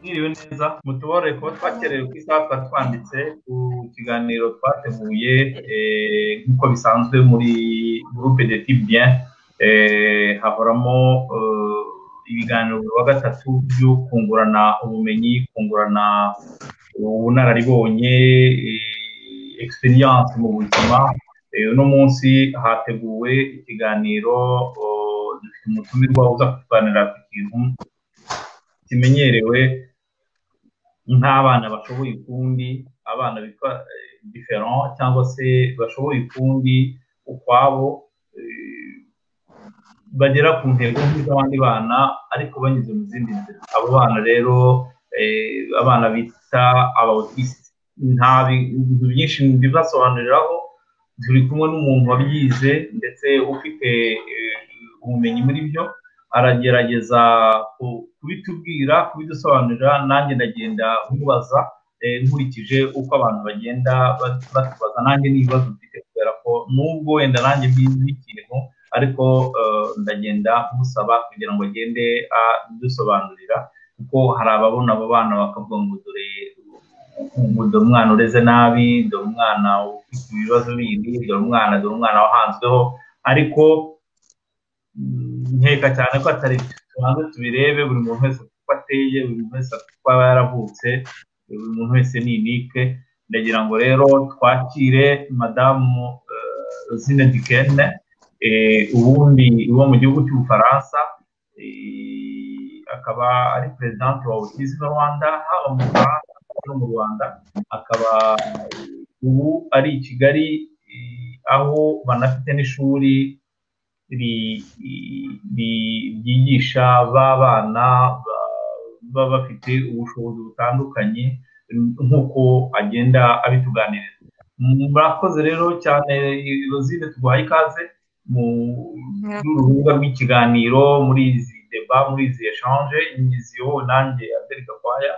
mwiriwe neza mutubore kuba twakerewe ku isaha tuba twanditse ku kiganiro twateguye nk'uko bisanzwe muri groupe de tibien hahoramo ibiganiro buri wa gatatu byo kungurana ubumenyi kungurana ubunararibonye experience mu buzima uno munsi hateguwe ikiganiro dufite umutumirwa uza kutuganira ku kintu kimenyerewe nk'abana bashoboye ukundi abana bitwa diferan cyangwa se bashoboye ukundi ukwabo bagera ku ntego nk'iz'abandi bana ariko banyuze mu zindi nzira abo bana rero abana bita abautisite nta bintu byinshi bibasobanuriraho turi kumwe n'umuntu wabyize ndetse ufite ubumenyi muri byo aragerageza kubitubwira kubidusobanurira nanjye ndagenda mubaza nkurikije uko abantu bagenda batubaza nanjye n'ibibazo mfite kubera ko nubwo wenda nanjye mbizi ikintu ariko ndagenda musaba kugira ngo agende adusobanurira kuko hari ababona abo bana bakavuga ngo dore dore umwana ureze nabi dore umwana ufite ibibazo bindi dore umwana dore umwana wahanzweho ariko nkeka cyane ko atari tubanze tubirebe buri muntu wese uko ateye buri muntu wese uko aba yaravutse buri muntu wese ni inike ndagira ngo rero twakire madamu zine dikene ubundi uba mu gihugu cy'ubufaransa akaba ari perezidante wa autisme rwanda haba mu bufaransa no mu rwanda akaba ubu ari i kigali aho banafite n'ishuri ryigisha ba bana baba bafite ubushobozi butandukanye nk'uko agenda abituganiriza murakoze rero cyane rozine tuguhaye ikaze mu rubuga rw'ikiganiro muri izi deba muri izi eshanje nyiziyowe nanjye aderi gakwaya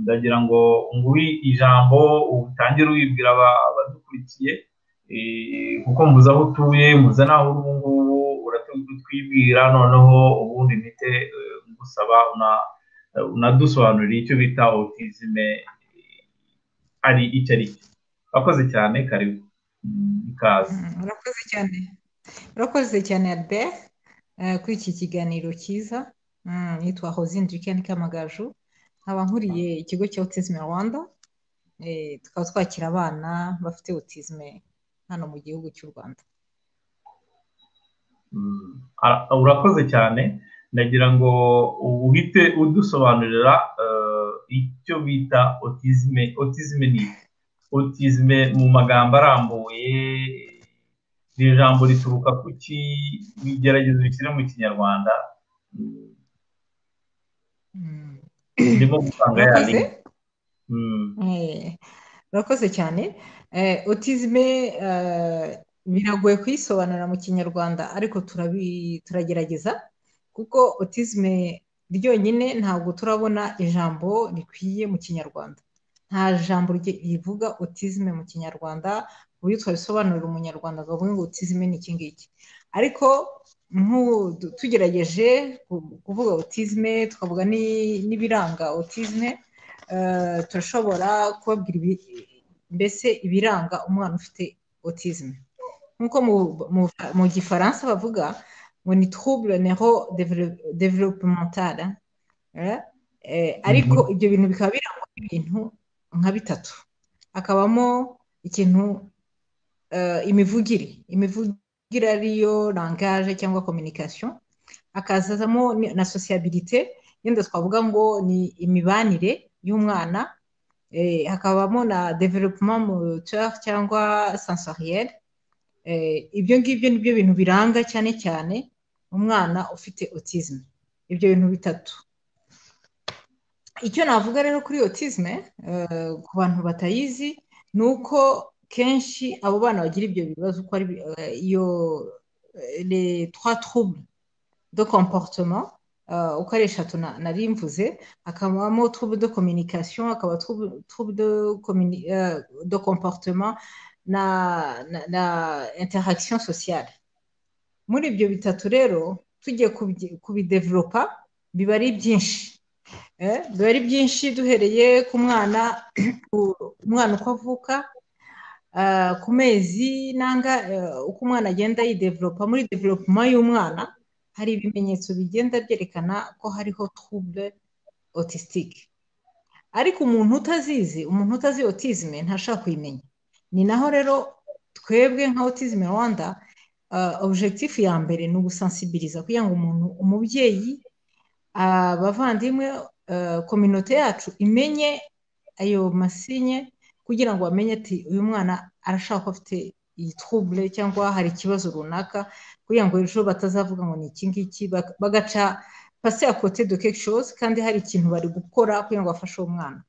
ndagira ngo nguhe ijambo utangire wibwira abadukurikiye kuko muzi aho utuye muze n'aho uri ubu ngubu uratwibwira noneho ubundi mpite ngusaba unadusobanurira icyo bita otizime ari icyo ari cyo urakoze cyane karibu ikaze urakoze cyane urakoze cyane albert kuri iki kiganiro cyiza nitwa hozine dikeni kamagaju nkaba nkuriye ikigo cya otizime rwanda tukaba twakira abana bafite otizime hano mu gihugu cy'u rwanda urakoze cyane ndagira ngo uhite udusobanurira icyo bita otizime otizime ni otizime mu magambo arambuye iri jambo rituruka ku ki bigerageza bishyire mu kinyarwanda ndimo gusanga yari urakoze cyane otizime biragoye kuyisobanura mu kinyarwanda ariko turagerageza kuko otizime ryonyine ntabwo turabona ijambo rikwiye mu kinyarwanda nta jambo rivuga otizime mu kinyarwanda ku buryo twabisobanurira umunyarwanda akavuga ngo otizime ni iki ngiki ariko tugerageje kuvuga otizime tukavuga n'ibiranga otizime turashobora kubabwira mbese ibiranga umwana ufite otizime nk'uko mu gifaransa bavuga ngo ni trouble nero developmentale ariko ibyo bintu bikaba birangwa n'ibintu nka bitatu hakabamo ikintu imivugire imivugire ariyo langage cyangwa communication hakazamo na sociabilité yenda twavuga ngo ni imibanire y'umwana hakabamo na development moteur cyangwa sensoriel ibyo ngibyo ni byo bintu biranga cyane cyane umwana ufite autisme ibyo bintu bitatu icyo navuga rero kuri autisme ku bantu batayizi ni uko kenshi abo bana bagira ibyo bibazo uko ari iyo les trois troubles de comportement uko ari eshatu nari mvuze hakabamo trouble de communication hakaba trouble de comportement na na interaction sociale muri ibyo bitatu rero tugiye kubidevelopa biba ari byinshi biba ari byinshi duhereye ku mwana umwana uko avuka ku mezi nanga uko umwana agenda yideveropa muri developuma y'umwana hari ibimenyetso bigenda byerekana ko hariho trouble otisitike ariko umuntu utazizi umuntu utazi otizime ntashobora kuyimenya ni naho rero twebwe nka otizime rwanda objekitifu ya mbere ni ugusansibiriza kugira ngo umuntu umubyeyi abavandimwe kominote yacu imenye ayo masinye kugira ngo bamenye ati uyu mwana arashaka ko afite iyi trouble cyangwa hari ikibazo runaka kugira ngo ejo batazavuga ngo ni iki ngiki bagaca pasi kote do shoze kandi hari ikintu bari gukora kugira ngo bafashe uwo mwana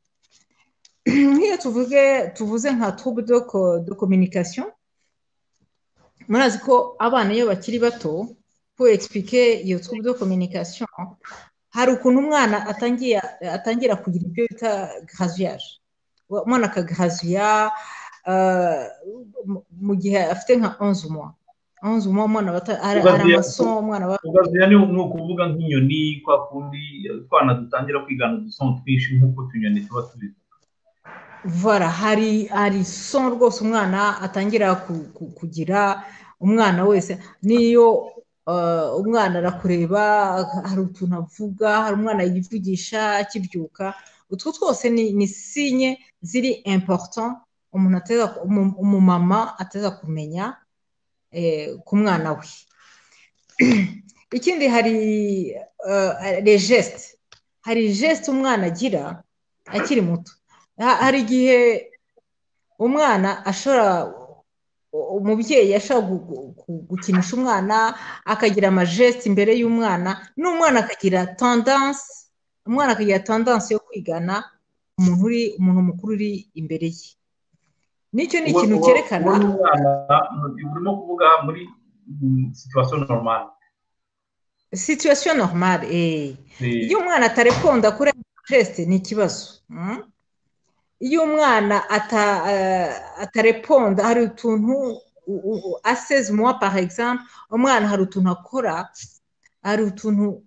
nk'iyo tuvuge tuvuze nka trouble de communication murazi ko abana iyo bakiri bato pour expliquer iyo trouble de communication hari ukuntu umwana atangira kugira ibyo bita garaviyaje umwana akagaraviya mu gihe afite nka onze mwa onze mwa umwana hari amasomo umwana garaviya ni ukuvuga nk'inyoni kwa kundi utwana dutangira kwigana udusomo twinshi nk'uko utunyoni tuba tubivuga vara hari hari somo rwose umwana atangira kugira umwana wese niyo umwana arakureba hari utuntu avuga hari umwana yivugisha akibyuka utwo twose ni sinye ziri important umuntu ateza umumama ateza kumenya ku mwana we ikindi hari regesite hari gesite umwana agira akiri muto hari igihe umwana ashobora umubyeyi ashobora gukinisha umwana akagira amajesite imbere y'umwana n'umwana akagira tandanse umwana akagira tandanse yo kwigana umuntu uri umuntu mukuru uri imbere ye nicyo ni ikintu cyerekana urimo kuvuga muri situwasiyo normal situwasiyo normal iyo umwana atarekonda kuri amajesite ni ikibazo iyo umwana atareponda hari utuntu aseze muwa par exemple umwana hari utuntu akora hari utuntu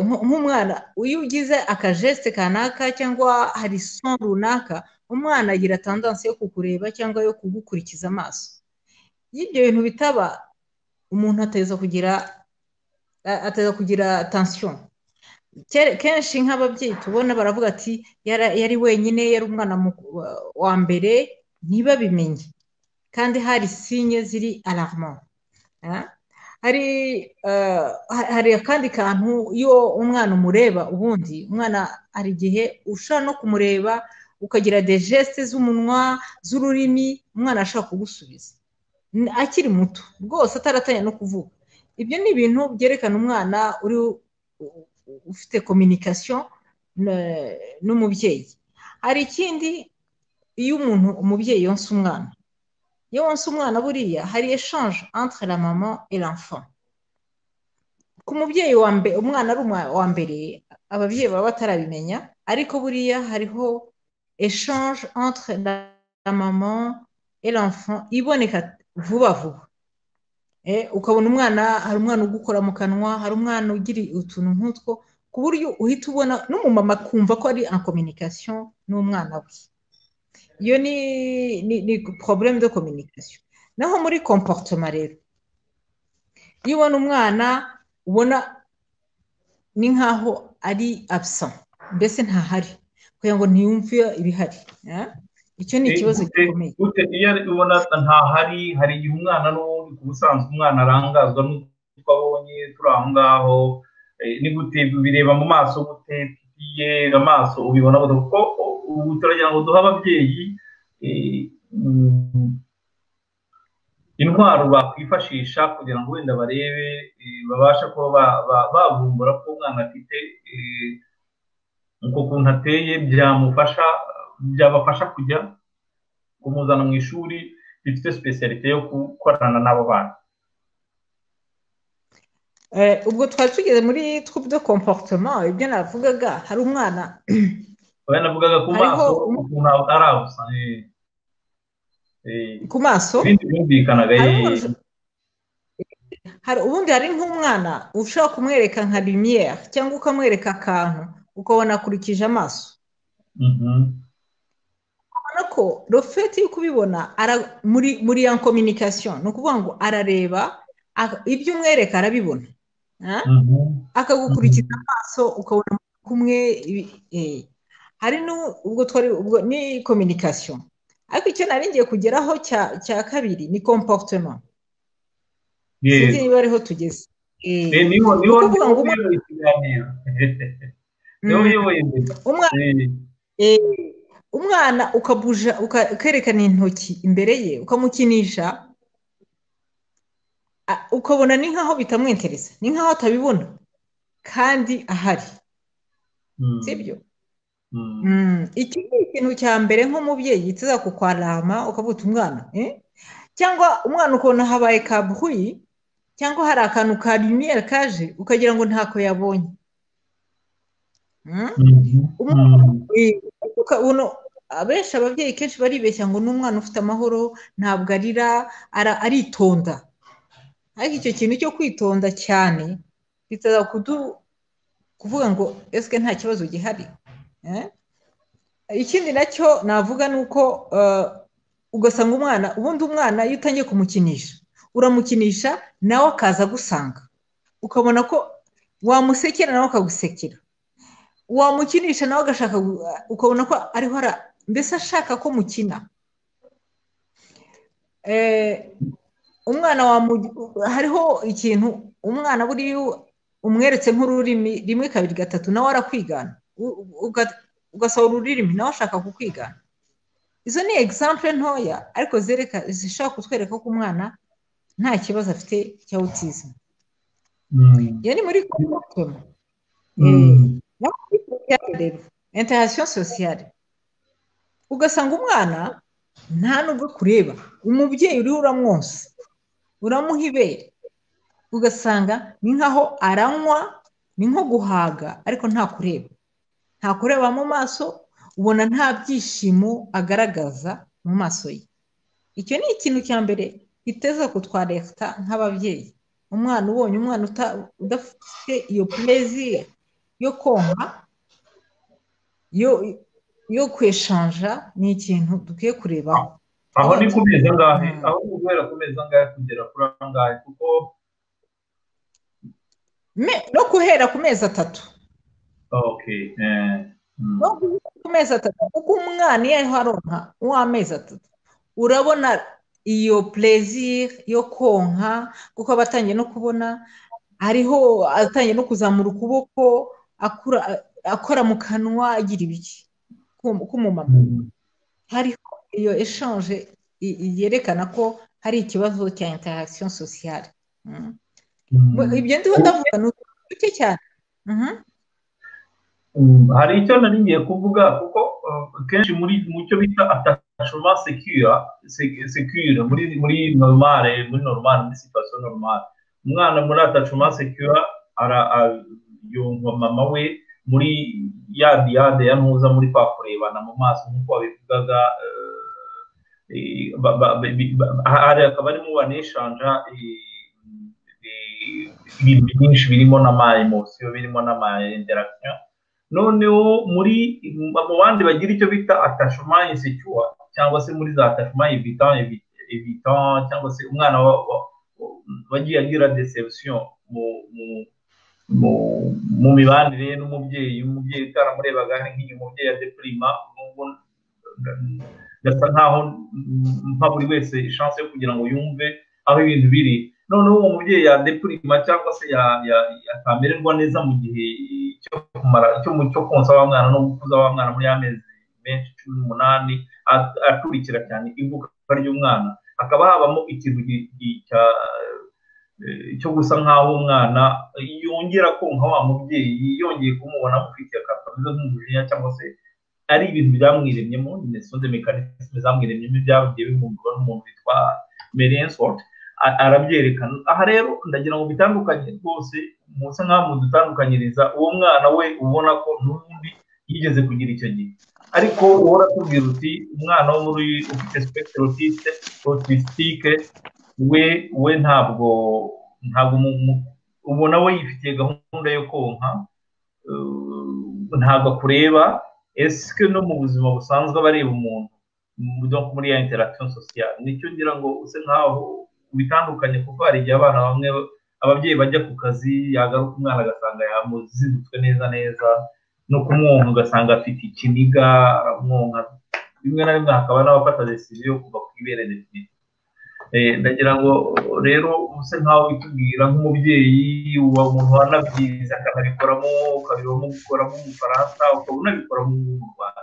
nk'umwana iyo ugize akajesite kanaka cyangwa hari son runaka umwana agira tandanse yo kukureba cyangwa yo kugukurikiza amaso iyo ibyo bintu bitaba umuntu ateza kugira ateza kugira tension kenshi nk'ababyeyi tubona baravuga ati yari wenyine yari umwana wa mbere ntibabimenye kandi hari sinye ziri alarma hari hari akandi kantu iyo umwana umureba ubundi umwana hari igihe ushobora no kumureba ukagira gesite z'umunwa z'ururimi umwana ashobora kugusubiza akiri muto rwose ataratangira no kuvuga ibyo ni ibintu byerekana umwana uri ufite kominikasiyo n'umubyeyi hari ikindi iyo umuntu umubyeyi yonsa umwana iyo wonsa umwana buriya hari eshanje entre la mama et l'enfant ku mubyeyi wa mbere umwana ari uwa mbere ababyeyi baba batarabimenya ariko buriya hariho eshanje entre la mama et l'enfant iboneka vuba vuba ukabona umwana hari umwana ugukora mu kanwa hari umwana ugira utuntu nk'utwo ku buryo uhita ubona n'umumama akumva ko ari kominikasiyo n'umwana we iyo ni porobulemu de kominikasiyo naho muri komporutoma rero iyo ubona umwana ubona ni nk'aho ari abisa mbese ntahari kugira ngo ntiyumve ibihari icyo ni ikibazo gikomeye iyo ubona ntahari hari igihe umwana n'ubundi ku busanzwe umwana arangazwa n'utwo abonye turi aho ngaho ni gute bireba mu maso gute tugiye amaso ubibona kuko ubu turagira ngo duhe ababyeyi intwaro bakwifashisha kugira ngo wenda barebe babashe kuba bavumbura ko umwana afite uko kuntu ateye byamufasha byabafasha kujya kumuzana mu ishuri rifite sipesiyalite yo gukorana n'abo bana ubwo twari tugeze muri twubu de komporutoma ibyo navugaga hari umwana navugaga ku maso ukuntu arabusa ku maso byumvikanaga ubundi hari nk'umwana ushobora kumwereka nka limiyeri cyangwa ukamwereka akantu uko wanakurikije amaso urabona ko rofeti yo kubibona muri ya kominikasiyo ni ukuvuga ngo arareba ibyo umwereka arabibona akagukurikiza amaso ukabona kumwe hari ubwo twari ubwo ni kominikasiyo ariko icyo nari ngiye kugeraho cya kabiri ni komporutema sinzi niba ariho tugeze niho uyoboye ikiganiro niho uyoboye imbere umwana ukabuja ukerekana intoki imbere ye ukamukinisha ukabona ni nk'aho bitamwentereza ni nk'aho atabibona kandi ahari sibyo iki ni ikintu cya mbere nk'umubyeyi yiteza kukwarama ukavuta umwana cyangwa umwana ukabona habaye kabuhuyi cyangwa hari akantu ka rimiyeri kaje ukagira ngo ntako yabonye abenshi ababyeyi kenshi baribeshya ngo n'umwana ufite amahoro ntabwo arira aritonda ariko icyo kintu cyo kwitonda cyane biteza kuvuga ngo ese nta kibazo gihari ikindi nacyo navuga ni uko ugasanga umwana ubundi umwana iyo utangiye kumukinisha uramukinisha nawe akaza agusanga ukabona ko wamusekera nawe akagusekera wamukinisha nawe agashaka ukabona ko ariho mbese ashaka ko mukina umwana hariho ikintu umwana buriya umweretse nk'ururimi rimwe kabiri gatatu nawe arakwigana ugasaba ururimi nawe ashaka kukwigana izo ni egisampure ntoya ariko zishobora kutwereka ko umwana nta kibazo afite cya awutizime iyo ni muri komotoma interasiyo sosiyale ugasanga umwana nta nubwo kureba umubyeyi uriho uramwonsa uramuha ibere ugasanga ni nkaho aranywa ni nko guhaga ariko nta kureba nta kureba mu maso ubona nta byishimo agaragaza mu maso ye icyo ni ikintu cya mbere giteza kutwa leta nk'ababyeyi umwana ubonye umwana udafite iyo purezi yo konka yo kweshanja ni ikintu dukwiye kurebaho aho ni ku meza angahe aho ni guhera ku meza angahe kugera kuri angahe kuko no guhera ku mezi atatu no guhera ku mezi atatu kuko umwana iyo ariho aronka w'amezi atatu urabona iyo purezire yo konka kuko aba atangiye no kubona hariho atangiye no kuzamura ukuboko akora mu kanwa agira ibiki k'umumama hariho iyo eshanje yerekana ko hari ikibazo cya interagisiyo sosiyale ibyo ndiho ndavuga ni uduke cyane hari icyo nari ngiye kuvuga kuko kenshi muri mu cyo bita atashoma sekira sekira muri muri normale muri normale muri situation normale umwana muri atashoma sekira ara yumva mama we muri ya diyade ya ntuza muri kwa kurebana mu maso nk'uko wabivugaga hari akaba arimo baneshanja ibintu byinshi birimo n'ama emosiyo birimo n'ama interagisiyo noneho muri mu bandi bagira icyo bita atashoma insecure cyangwa se muri za atashoma evitant evitant cyangwa se umwana wagiye agira deception mu mibanire ye n'umubyeyi umubyeyi utaramurebaga nk'iyo umubyeyi adepurima gasa nkaho nka buri wese chance yo kugira ngo yumve aho ibintu biri noneho uwo mubyeyi yadepurima cyangwa se yatamererwa neza mu gihe cyo konsa wa mwana no gukuza wa mwana muri amezi menshi cumi n'umunani akurikira cyane ivuka ry'umwana hakaba habamo ikintu cyo gusa nk'aho umwana yongera konka wa mubyeyi yongeye kumubona amufitiye akantu kameze nk'umujinya cyangwa se ari ibintu byamwiremyemo imisonde mekanisme zamwiremyemo byagiye bivumburwa n'umuntu witwa merenswort arabyerekana aha rero ndagira ngo bitandukanye rwose musa nk'aho mudutandukanyiriza uwo mwana we ubona ko n'ubundi yigeze kugira icyo gihe ariko uhora atubwira uti umwana wo muri ufite spectre autiste autistique we we ntabwo ntabwo ubona we yifitiye gahunda yo konka ntabwo akureba esike no mu buzima busanzwe aba areba umuntu muri ya interagisiyo sosiyale nicyo ngira ngo use nkaho bitandukanye kuko hari igihe abana bamwe ababyeyi bajya ku kazi yagaruka umwana agasanga yamuzibutswe neza neza no kumwonka ugasanga afite ikiniga aramwonka rimwe na rimwe hakaba n'abafata desisiyo yo kuva ku ibere definitiva ndagira ngo rero use nkaho bitubwira nk'umubyeyi uwo muntu wanabyize akanabikoramo ukabibamo gukoramo umufaransa ukaba unabikora mu rwanda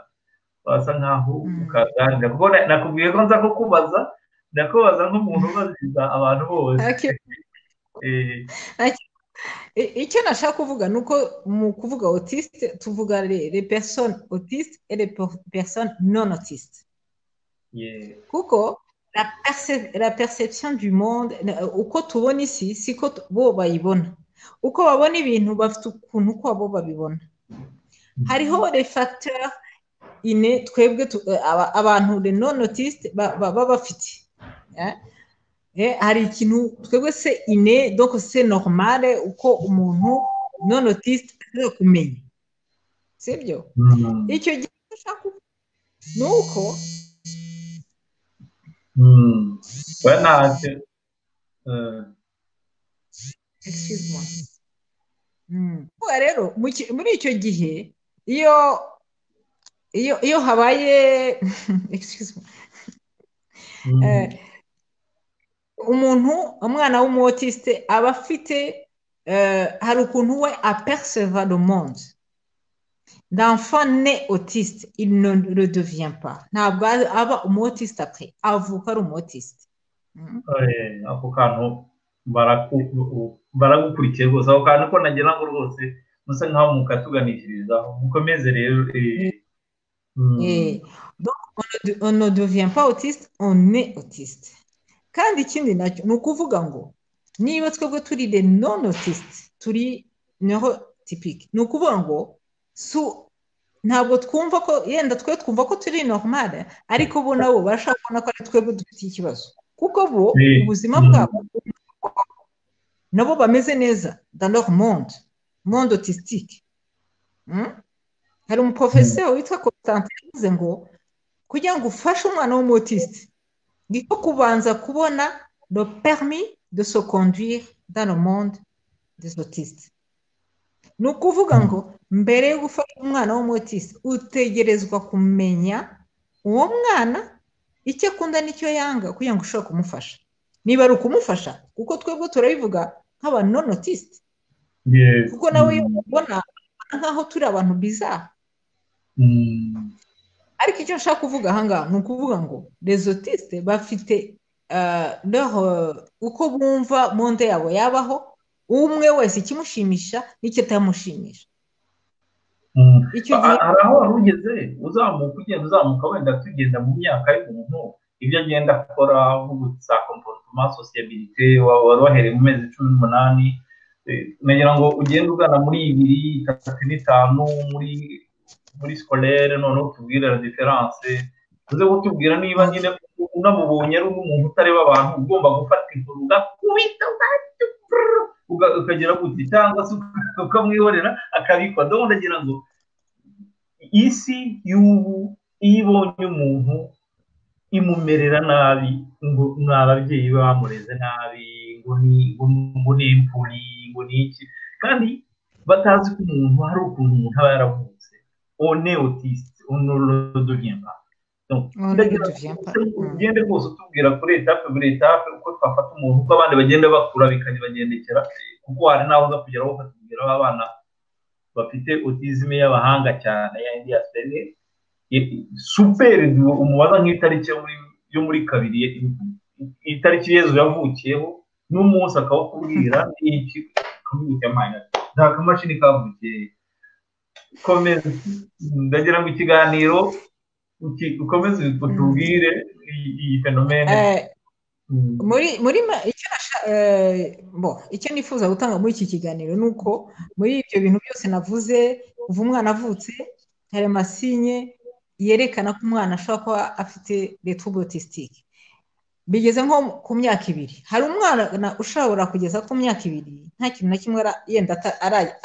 wasa nkaho ukaganira kuko nakubwiye ko nza kukubaza ndakubaza nk'umuntu ubaziza abantu bose icyo nashaka kuvuga ni uko mu kuvuga otisite tuvuga le person otiste et le person non otiste kuko la perception du monde uko tubona isi siko bo bayibona uko babona ibintu bafite ukuntu uko bo babibona hariho le facteur ine twebwe abantu le non otiste baba bafite hari ikintu twebwe se ine doko se normale uko umuntu non otiste ashobora kumenya si byo icyo gihe ushaka ni uko rero muri icyo gihe iyo iyo habaye umuntu umwana w'umuwotisite aba afite hari ukuntu we aperceva le monde l'enfant ne otiste il ne le devient pas ntabwo aba umuwotisite apfe avuka ari umuwotisite ako kantu baragukurikiye rwose ako kantu ko nagira ngo rwose musa nkaho mukatuganishirizaho mukomeze rero on ne devient pas autiste on est autiste kandi ikindi nacyo ni ukuvuga ngo niba twebwe turi de non otiste turi neho tipike ni ukuvuga ngo ntabwo twumva ko yenda twe twumva ko turi normale ariko bo nabo barashaka kubona ko ari twebwe dufite ikibazo kuko bo ubuzima bwabo nabo bameze neza dans monde monde otistique hari umuporofesiyo witwa constantine yavuze ngo kugira ngo ufashe umwana w'umutisite niko kubanza kubona le permis de se conduire dans le monde des autistes ni ukuvuga ngo mbere yo gufasha umwana w'umutisi utegerezwa kumenya uwo mwana icyo akunda n'icyo yanga kugira ngo ushobore kumufasha niba ari ukumufasha kuko twebwe turabivuga nk'abantu nonotisite kuko nawe iyo ubona nk'aho turi abantu biza ariko icyo nshaka kuvuga ahangaha ni ukuvuga ngo rezotiste bafite uko bumva monde yabo yabaho umwe wese ikimushimisha n'icyo atamushimisha hari aho wari ugeze uzamuka ugenda uzamuka wenda tugenda mu myaka y'umuntu ibyo agenda akora nk'ubutsa komporutoma sosiyabirite wari wahereye mu mezi cumi n'umunani nagira ngo ugende ugana muri ibiri itatu n'itanu muri muri sikorere noneho utubwire la diferanse uze kutubwira niba nyine unamubonye ari umuntu utareba abantu ugomba gufata inkuru ugakubita ukagira guti cyangwa se ukamwihorera akabikwa ndabona ndagira ngo isi y'ubu iyo ibonye umuntu imumerera nabi ngo ni ababyeyi be bamureze nabi ngo ni impfuri ngo ni iki kandi batazi ko umuntu hari ukuntu umuntu aba yaravutse on est autiste, on ne le devient pas. Donc, ugende rwose utubwira kuri etape buri etape uko twafata umuntu uko abandi bagenda bakura bikanibagendekera kuko hari n'aho uza kugeraho ukatubwira abana bafite otizime y'abahanga cyane ya indiyasiteri superi umubaza nk'itariki yo muri kabiri itariki yezu yavukiyeho n'umunsi akawukubwira n'iki ukamwita mayinasi nta kamashini kavukiye komeza ndagira ngo ikiganiro ukomeze utubwire iyi fenomene icyo nifuza gutanga muri iki kiganiro ni uko muri ibyo bintu byose navuze kuva umwana avutse hari amasinye yerekana ko umwana ashobora kuba afite retubotisitike bigeze nko ku myaka ibiri hari umwana ushobora kugeza ku myaka ibiri nta kintu na kimwe yenda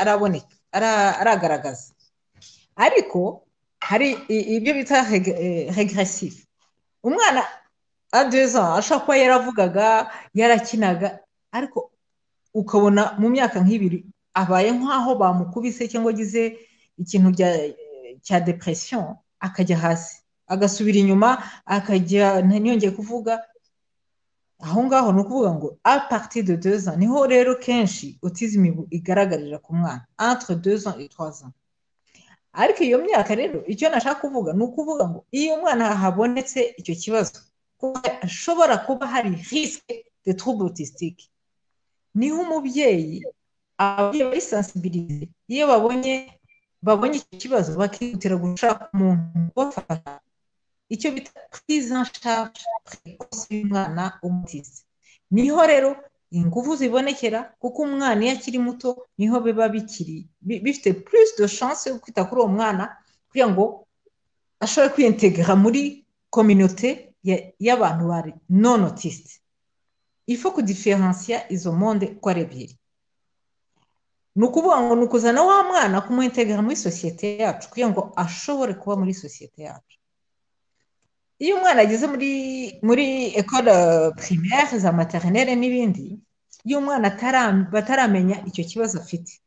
araboneka aragaragaza ariko hari ibyo bita regresive umwana adeza ashobora kuba yaravugaga yarakinaga ariko ukabona mu myaka nk'ibiri abaye nk'aho bamukubise cyangwa agize ikintu cya depresiyo akajya hasi agasubira inyuma akajya ntiyongeye kuvuga aho ngaho ni ukuvuga ngo apati de deza niho rero kenshi otizimi igaragarira ku mwana antire deza itwaza ariko iyo myaka rero icyo nashaka kuvuga ni ukuvuga ngo iyo umwana habonetse icyo kibazo ashobora kuba hari risike de trouble autistique niho umubyeyi ababyeyi bari sensibilize iyo babonye babonye icyo kibazo bakihutira gushaka umuntu ubafasha icyo bita prise en charge précoce y'umwana w'umutisi niho rero ingufu zibonekera kuko umwana iyo akiri muto niho biba bikiri bifite plus de chance yo kwita kuri uwo mwana kugira ngo ashobore kwiyentegera muri kominote y'abantu bari non autisite ifu kudiferansiya izo monde uko ari ebyiri ni ukuvuga ngo ni ukuzana wa mwana kumuhintegera muri sosiyete yacu kugira ngo ashobore kuba muri sosiyete yacu iyo umwana ageze muri muri ekora primaire za materinere n'ibindi iyo umwana bataramenya icyo kibazo afite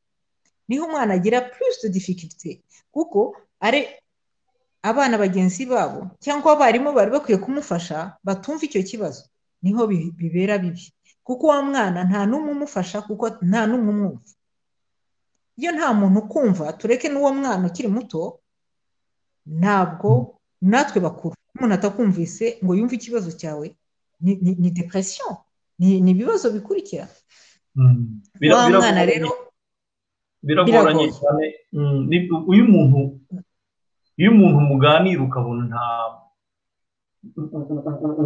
niho umwana agira plus de difficulté kuko ari abana bagenzi babo cyangwa abarimu bari bakwiye kumufasha batumva icyo kibazo niho bibera bibi kuko wa mwana nta n'umwe umufasha kuko nta n'umwe umwumva iyo nta muntu ukumva tureke n'uwo mwana ukiri muto ntabwo natwe bakuru umuntu atakumvise ngo yumve ikibazo cyawe ni depresiyo ni ibibazo bikurikira wa mwana rero biragoranye cyane uyu muntu iyo umuntu muganira ukabona nta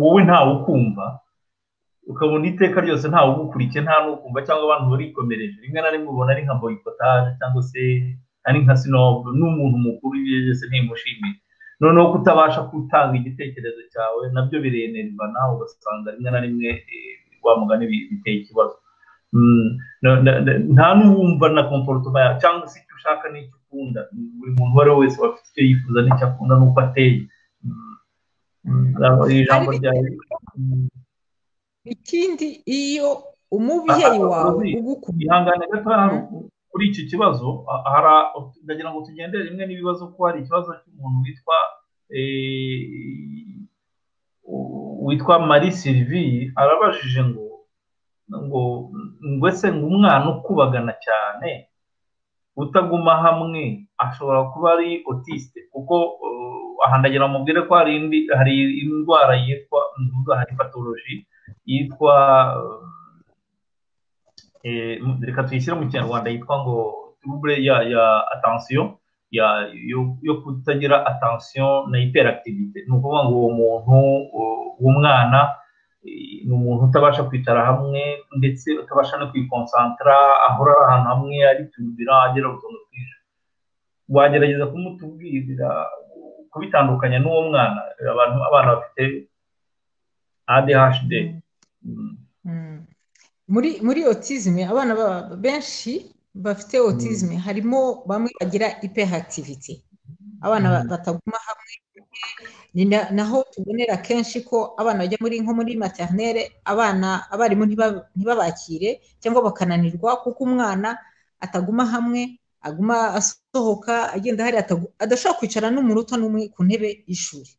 wowe ntawe ukumva ukabona iteka ryose ntawe ugukurikiye nta n'ukumva cyangwa abantu barikomereje rimwe na rimwe ubona ari nka boyikotaje cyangwa se ari nka sinobu n'umuntu mukuru iyo ageze ntimushimire noneho kutabasha gutanga igitekerezo cyawe nabyo birenerivana ugasanga rimwe na rimwe wa mugani biteye ikibazo nta n'uwumva na komforutoma yawe cyangwa se icyo ushaka n'icyo ukunda buri muntu uwo ari we wese aba afite icyo yifuza n'icyo akunda n'uko ateye ijambo ryawe ikindi iyo umubyeyi wawe ugukunda ihangane gato kuri iki kibazo ndagira ngo tugendere rimwe n'ibibazo ko hari ikibazo cy'umuntu witwa witwa marie sylvie arabajije ngo ngo ngo ese ngo umwana ukubagana cyane utaguma hamwe ashobora kuba ari otiste kuko aha ndagira mubwire ko hari indi hari indwara yitwa mvuga hari patoloji yitwa reka tuyishyire mu kinyarwanda yitwa ngo turubure ya ya atansiyo yo kutagira atansiyo na iperakitivite ni ukuvuga ngo uwo muntu w'umwana ni umuntu utabasha kwicara hamwe ndetse utabasha no kwikonsantara ahora ari ahantu hamwe aritumira agira utuntu twinshi wagerageza kumutubwirira kubitandukanya n'uwo mwana abantu abana bafite adhd muri muri otizime abana benshi bafite otizime harimo bamwe bagira iperakitivite abana bataguma hamwe ni naho tubonera kenshi ko abana bajya muri nko muri materinere abana abarimu ntibabakire cyangwa bakananirwa kuko umwana ataguma hamwe aguma asohoka agenda hari adashobora kwicara n'umuruta n'umwe ku ntebe y'ishuri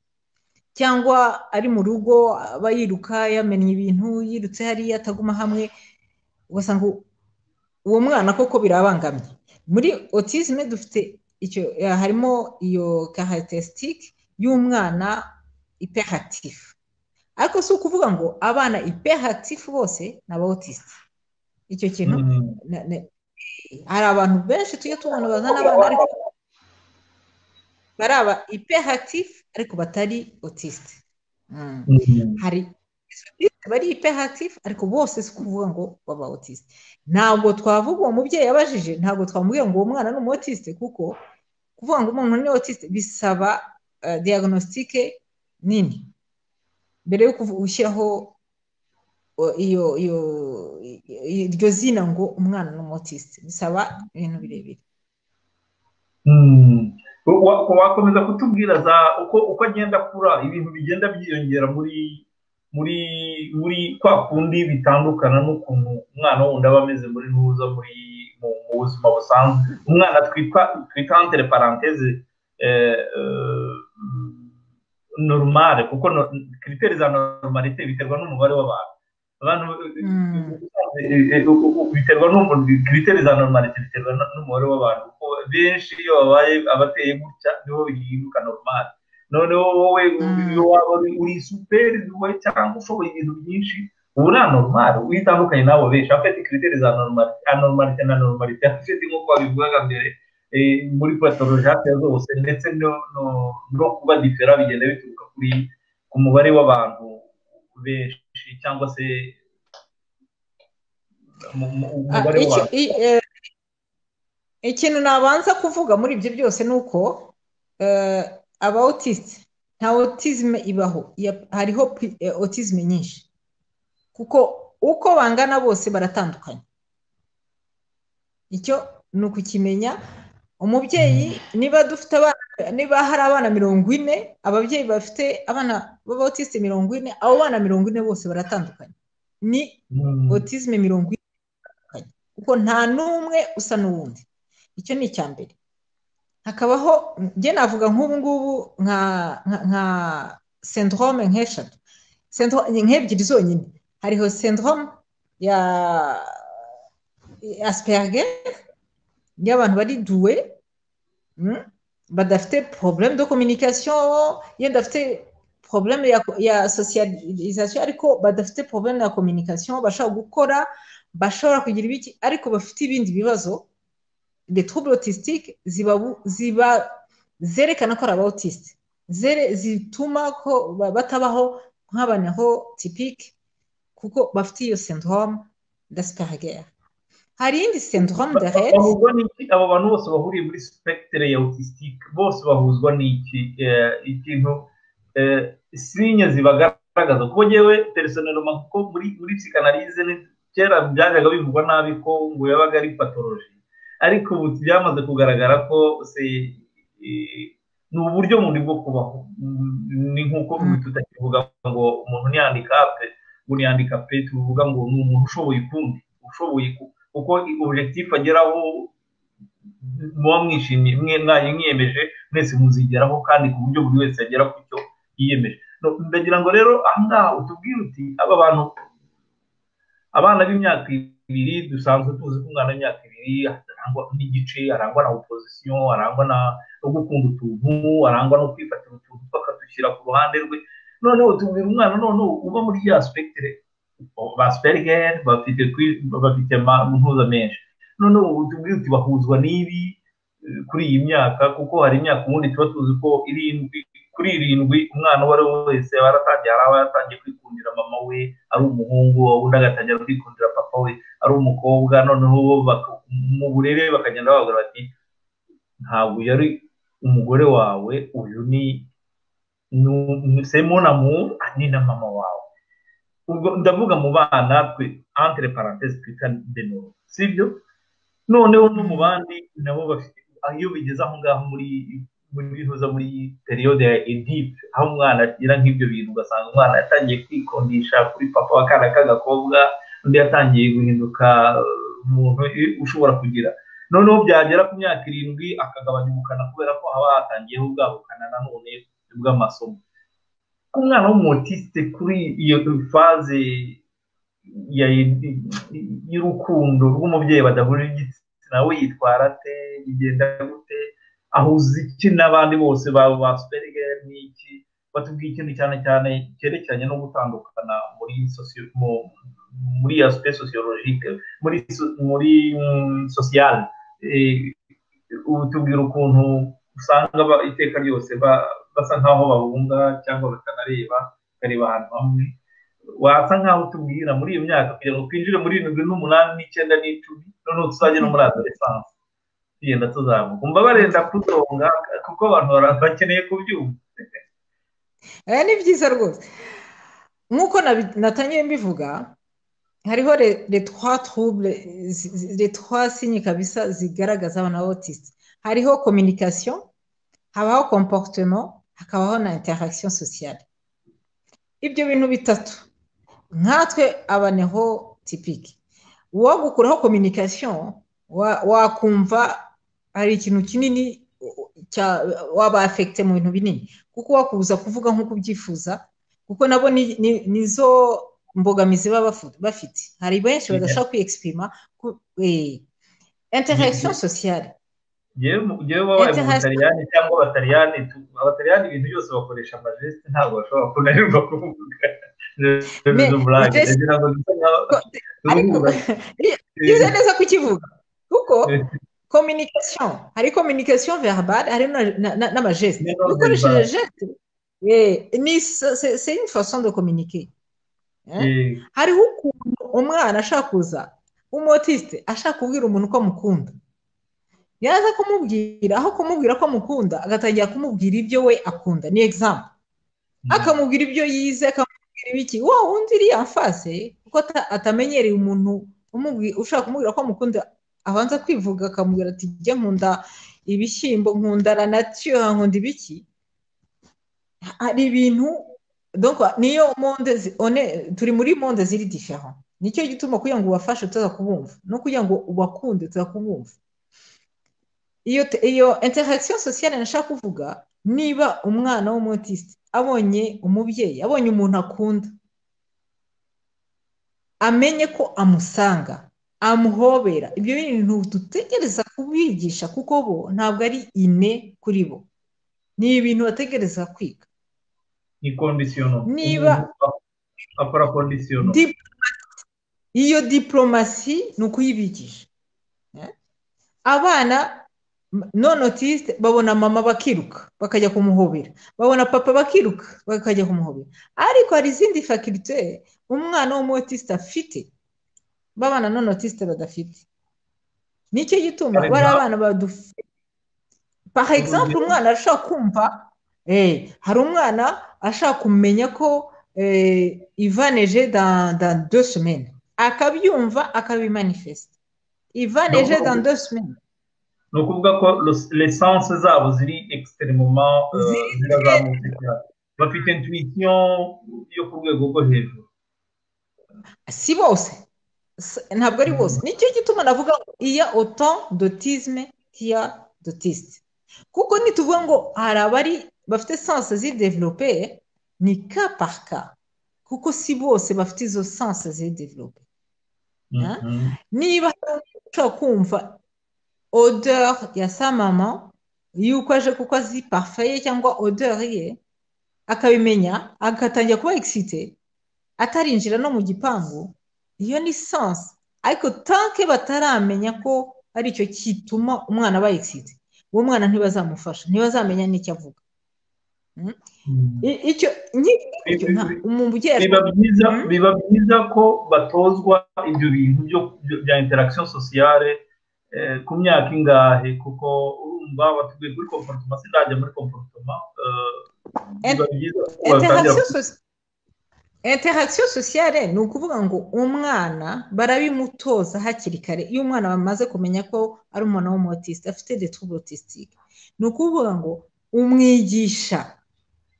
cyangwa ari mu rugo aba yiruka yamenya ibintu yirutse hariya ataguma hamwe ugasanga uwo mwana koko birabangamye muri otizime dufite icyo harimo iyo karakisitike y'umwana iperatifu ariko si ukuvuga ngo abana iperatifu bose ni aba otisite icyo kintu hari abantu benshi tujya tubona bazana abana ariko bari aba iperatifu ariko batari otisite hari bari iperatifu ariko bose si ukuvuga ngo baba otisite ntabwo twavuga uwo mubyeyi yabajije ntabwo twamubwira ngo uwo mwana ni umuotisite kuko kuvuga ngo umuntu ni otisite bisaba diagnostique nini mbere yo gushyiraho iyo iyo iryo zina ngo umwana ni umuotisite bisaba ibintu birebire wakomeza kutubwira za uko uko agenda akura ibintu bigenda byiyongera muri muri muri kwa kundi bitandukana n'ukuntu umwana wundi aba ameze muri ntuza muri mu buzima busanzwe umwana twita twita antere paranteze normal kuko kiriteri za normalite biterwa n'umubare w'abantu abantu biterwa kiriteri za normalite biterwa n'umubare w'abantu kuko benshi iyo babaye abateye gutya nibo bihinduka normal noneho wowe waba uri superi wowe cyangwa ushoboye ibintu byinshi ubu nta normal witandukanye n'abo benshi afite kiriteri za normalite na normalite afite nk'uko babivugaga mbere muri patorojape zose ndetse no kuba difera bigenda bituruka kuri ku mubare w'abantu benshi cyangwa se umubare w'abantu ikintu nabanza kuvuga muri ibyo byose ni uko aba otisite nta otizime ibaho hariho otizime nyinshi kuko uko bangana bose baratandukanye icyo ni ukukimenya umubyeyi niba dufite abana niba hari abana mirongo ine ababyeyi bafite abana b'abatisite mirongo ine abo bana mirongo ine bose baratandukanye ni otisme mirongo ine itandukanye kuko nta n'umwe usa n'uwundi icyo ni icya mbere hakabaho njye navuga nk'ubu ngubu nka nka sendrome nk'eshatu nk'ebyiri zonyine hariho sendrome ya asperger iyo abantu bari duwe badafite porobuleme do kominikasiyo yenda afite porobuleme ya sosiyalizasiyo ariko badafite porobuleme ya kominikasiyo bashobora gukora bashobora kugira ibiki ariko bafite ibindi bibazo de trouble autistique ziba zerekana ko ari abautiste zituma ko batabaho nk'abantu tipike kuko bafite iyo syndrome d'asperger hari iyindi sendorome de rete bahuzwa n'iki abo bantu bose bahuriye muri sipegitere ya otisitike bose bahuzwa n'iki ikintu sinye zibagaragaza kuko ngewe teresoneroma kuko muri muri psikanalize kera byajyaga bivugwa nabi ko ngo yabaga ari patoroji ariko ubu byamaze kugaragara ko se ni uburyo bundi bwo kubaho ni nk'uko tutakivuga ngo umuntu niyandika pe ngo niyandika pe tuvuga ngo ni umuntu ushoboye ukundi ushoboye kuba kuko objectif ageraho muba mwishimiye mwe mwaye mwiyemeje mwese muzigeraho kandi ku buryo buri wese agera ku cyo yiyemeje ndagira ngo rero ahangaha utubwire uti aba bantu abana b'imyaka ibiri dusanzwe tuzi ko umwana w'imyaka ibiri arangwa n'igice arangwa na opozisiyo arangwa no gukunda utuntu arangwa no kwifatira utuntu bakadushyira ku ruhande rwe noneho tubwira umwana noneho uba muri ya spectre basperger bafite bafite impuza menshi noneho tubwire uti bahuzwa n'ibi kuri iyi myaka kuko hari imyaka ubundi tuba tuzi ko irindwi kuri irindwi umwana uwo ari we wese waratangiye hari aba yaratangiye kwikundira mama we ari umuhungu undi agatangira kwikundira papa we ari umukobwa noneho mu burere bakagenda bavuga bati ntabwo yari umugore wawe uyu ni semo na mu ni na mama wawe ubwo ndavuga mu bana twe antere parantesi twita denoro si byo noneho no mu bandi nabo bafite iyo bigeze aho ngaho muri bihuza muri periyode ya edipe aho umwana agira nk'ibyo bintu ugasanga umwana yatangiye kwikundisha kuri papa wa kana k'agakobwa undi yatangiye guhinduka umuntu ushobora kugira noneho byagera ku myaka irindwi akagabanya ubukana kubera ko haba hatangiyeho bwa bukana nanone bw'amasomo umwana w'umutisite kuri iyo faze y'urukundo rw'umubyeyi badahurira igitsina we yitwara ate bigenda gute ahuza iki n'abandi bose baba ba superigeri n'iki batubwiye ikintu cyane cyane cyerekeranye no gutandukana muri muri ya site sosiyologike muri muri sosiyale ubu tubwira ukuntu usanga iteka ryose basa nk'aho bahunga cyangwa bakanareba bakareba ahantu hamwe wasa nk'aho utubwira muri iyo myaka kugira ngo twinjire muri irindwi n'umunani n'icyenda n'icumi noneho tuzajya no muri adolescence tugenda tuzamuka umva barenda kutonga kuko abantu bakeneye kubyumva aya ni byiza rwose nk'uko natangiye mbivuga hariho retwa trouble retwa sinye kabisa zigaragaza abana b'autiste hariho communication habaho komporutemo hakabaho na interagisiyo sosiyale ibyo bintu bitatu nkatwe aba niho tipiki wowe gukuraho kominikasiyo wakumva hari ikintu kinini waba afegite mu bintu binini kuko wakubuza kuvuga nk'uko ubyifuza kuko nabo nizo mbogamizi baba bafite hari benshi badashobora kwiyegisiperima interagisiyo sosiyale ngewe wabaye mu butaliyani cyangwa abataliyani abataliyani ibintu byose bakoresha amajeste ntabwo bashobora kunanirwa kuvuga bize neza kukivuga kuko kominikasiyo hari kominikasiyo verbale hari n'amajeste ukoresheje jeste c'est une façon de communiquer hariho ukuntu umwana ashaka kuza w'umotiste ashaka kubwira umuntu ko amukunda yaza kumubwira aho kumubwira ko amukunda agatangira kumubwira ibyo we akunda ni egizamu akamubwira ibyo yize akamubwira ibiki wa wundi iriya mfase kuko atamenyereye umuntu ushaka kumubwira ko amukunda abanza kwivuga akamubwira ati njye nkunda ibishyimbo nkunda ranatiyo nkunda ibiki hari ibintu niyo monde turi muri monde ziri difera nicyo gituma kugira ngo ubafashe tuza kubumva no kugira ngo ubakunde tuza kubumva iyo iyo interagisiyo sosiyale nashaka kuvuga niba umwana w'umutisite abonye umubyeyi abonye umuntu akunda amenye ko amusanga amuhobera ibyo bintu dutegereza kubigisha kuko bo ntabwo ari ine kuri bo ni ibintu bategereza kwiga ni kondisiyono niba akora kondisiyono iyo diporomasi ni ukuyibigisha abana none otiste babona mama bakiruka bakajya kumuhobera babona papa bakiruka bakajya kumuhobera ariko hari izindi fakirite umwana w'umutiste afite babana none otiste badafite nicyo gituma bari abana badufite paha egisampu umwana ashaka kumva hari umwana ashaka kumenya ko ivaneje dans deux semaines akabyumva akabimanifesita ivaneje dans deux semaines ni ukuvuga ko lesanse zabo ziri ekisiterimoma zirazamutse bafite intuwitiyo yo ku rwego rwo hejuru si bose ntabwo ari bose nicyo gituma navuga ngo iya oto dotizme tiya dotisite kuko nituvuga ngo hari abari bafite sanse zidevelope ni ka paka kuko si bose bafite izo sanse zidevelope niba ushobora kumva odeur ya sa mama yuko aje kuko azi parfeye cyangwa odeur ye akabimenya agatangira kuba egisite atarinjira no mu gipangu iyo ni sanse ariko tanke bataramenya ko ari icyo kituma umwana aba egisite uwo mwana ntibazamufasha ntibazamenya n'icyo avuga icyo biba byiza ko batozwa ibyo bintu bya interagisiyo sosiyale ku myaka ingahe kuko urumva batuguye kuri komporotoma sinajya muri komporotoma interagisiyo sosiyale ni ukuvuga ngo umwana barabimutoza hakiri kare iyo umwana bamaze kumenya ko ari umuntu w'umutisite afite detorobotisitike ni ukuvuga ngo umwigisha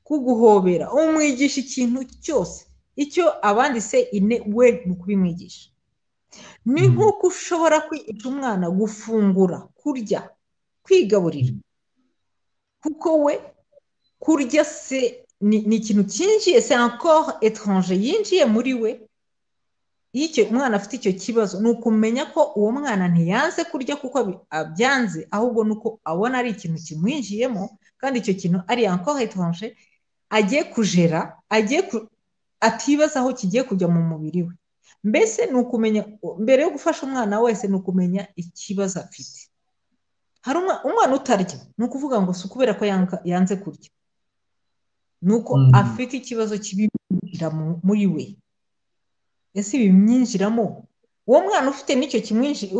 kuguhobera umwigisha ikintu cyose icyo abanditse ine we ni ukubimwigisha ni nk'uko ushobora kwigisha umwana gufungura kurya kwigaburira kuko we kurya se ni ikintu cyinjiye se encore etranje yinjiye muri we iyo umwana afite icyo kibazo ni ukumenya ko uwo mwana ntiyanze kurya kuko abyanze ahubwo ni uko abona ari ikintu kimwinjiyemo kandi icyo kintu ari encore etranje agiye kujera agiye atibaza aho kigiye kujya mu mubiri we mbese ni ukumenya mbere yo gufasha umwana wese ni ukumenya ikibazo afite hari umwana utarya ni ukuvuga ngo si ukubera ko yanze kurya ni uko afite ikibazo kibimwinjira muri we ese ibi bimwinjiramo uwo mwana ufite n'icyo kimwinjira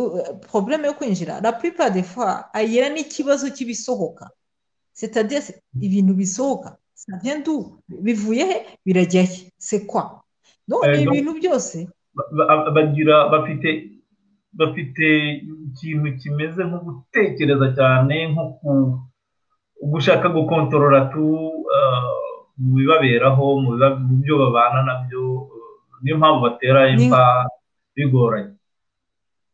porobuleme yo kwinjira la puripa de fwa agira n'ikibazo cy'ibisohoka sitade ibintu bisohoka ndu bivuye he birajya he sekwa ni ibintu byose bagira bafite bafite ikintu kimeze nko gutekereza cyane nko gushaka gukontorora tu mu bibaberaho mu byo babana nabyo niyo mpamvu batera imva bigoranye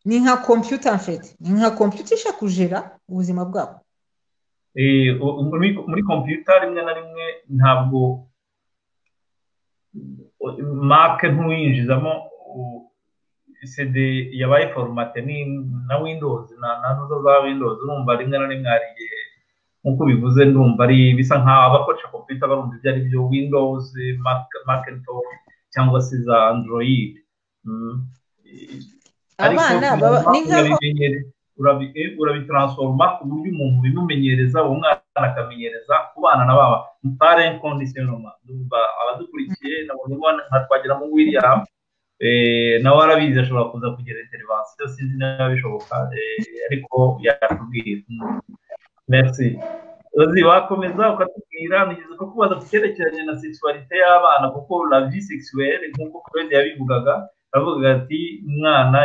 ni nka kompiyuta mfite ni nka kompiyuta ishakujera ubuzima bwabo muri kompiyuta rimwe na rimwe ntabwo make ntuyinjizamo sede yabaye foromate ni na windozi na zo za windozi urumva rimwe na rimwe hari igihe nk'uko bivuze ndumva ari bisa nk'aho abakoresha kompiyuta barumva ibyo ari byo windozi maketingi cyangwa se za android abana ni nk'aho urabitransoroma ku buryo umuntu ubimumenyereza uwo mwana akamenyereza kubana na baba mutare kondisiyonoma ndumva abadukurikiye nabonye umwana nka twagira mu william nawe arabizi ashobora kuza kugira interivansiyo sinzi niba bishoboka ariko yatubwira merci uzi wakomeza ukatubwira nigeze ko kubaza ku cyerekeranye na sexualité y'abana kuko la vie sexuelle nk'uko claude yabivugaga bavugaga ati umwana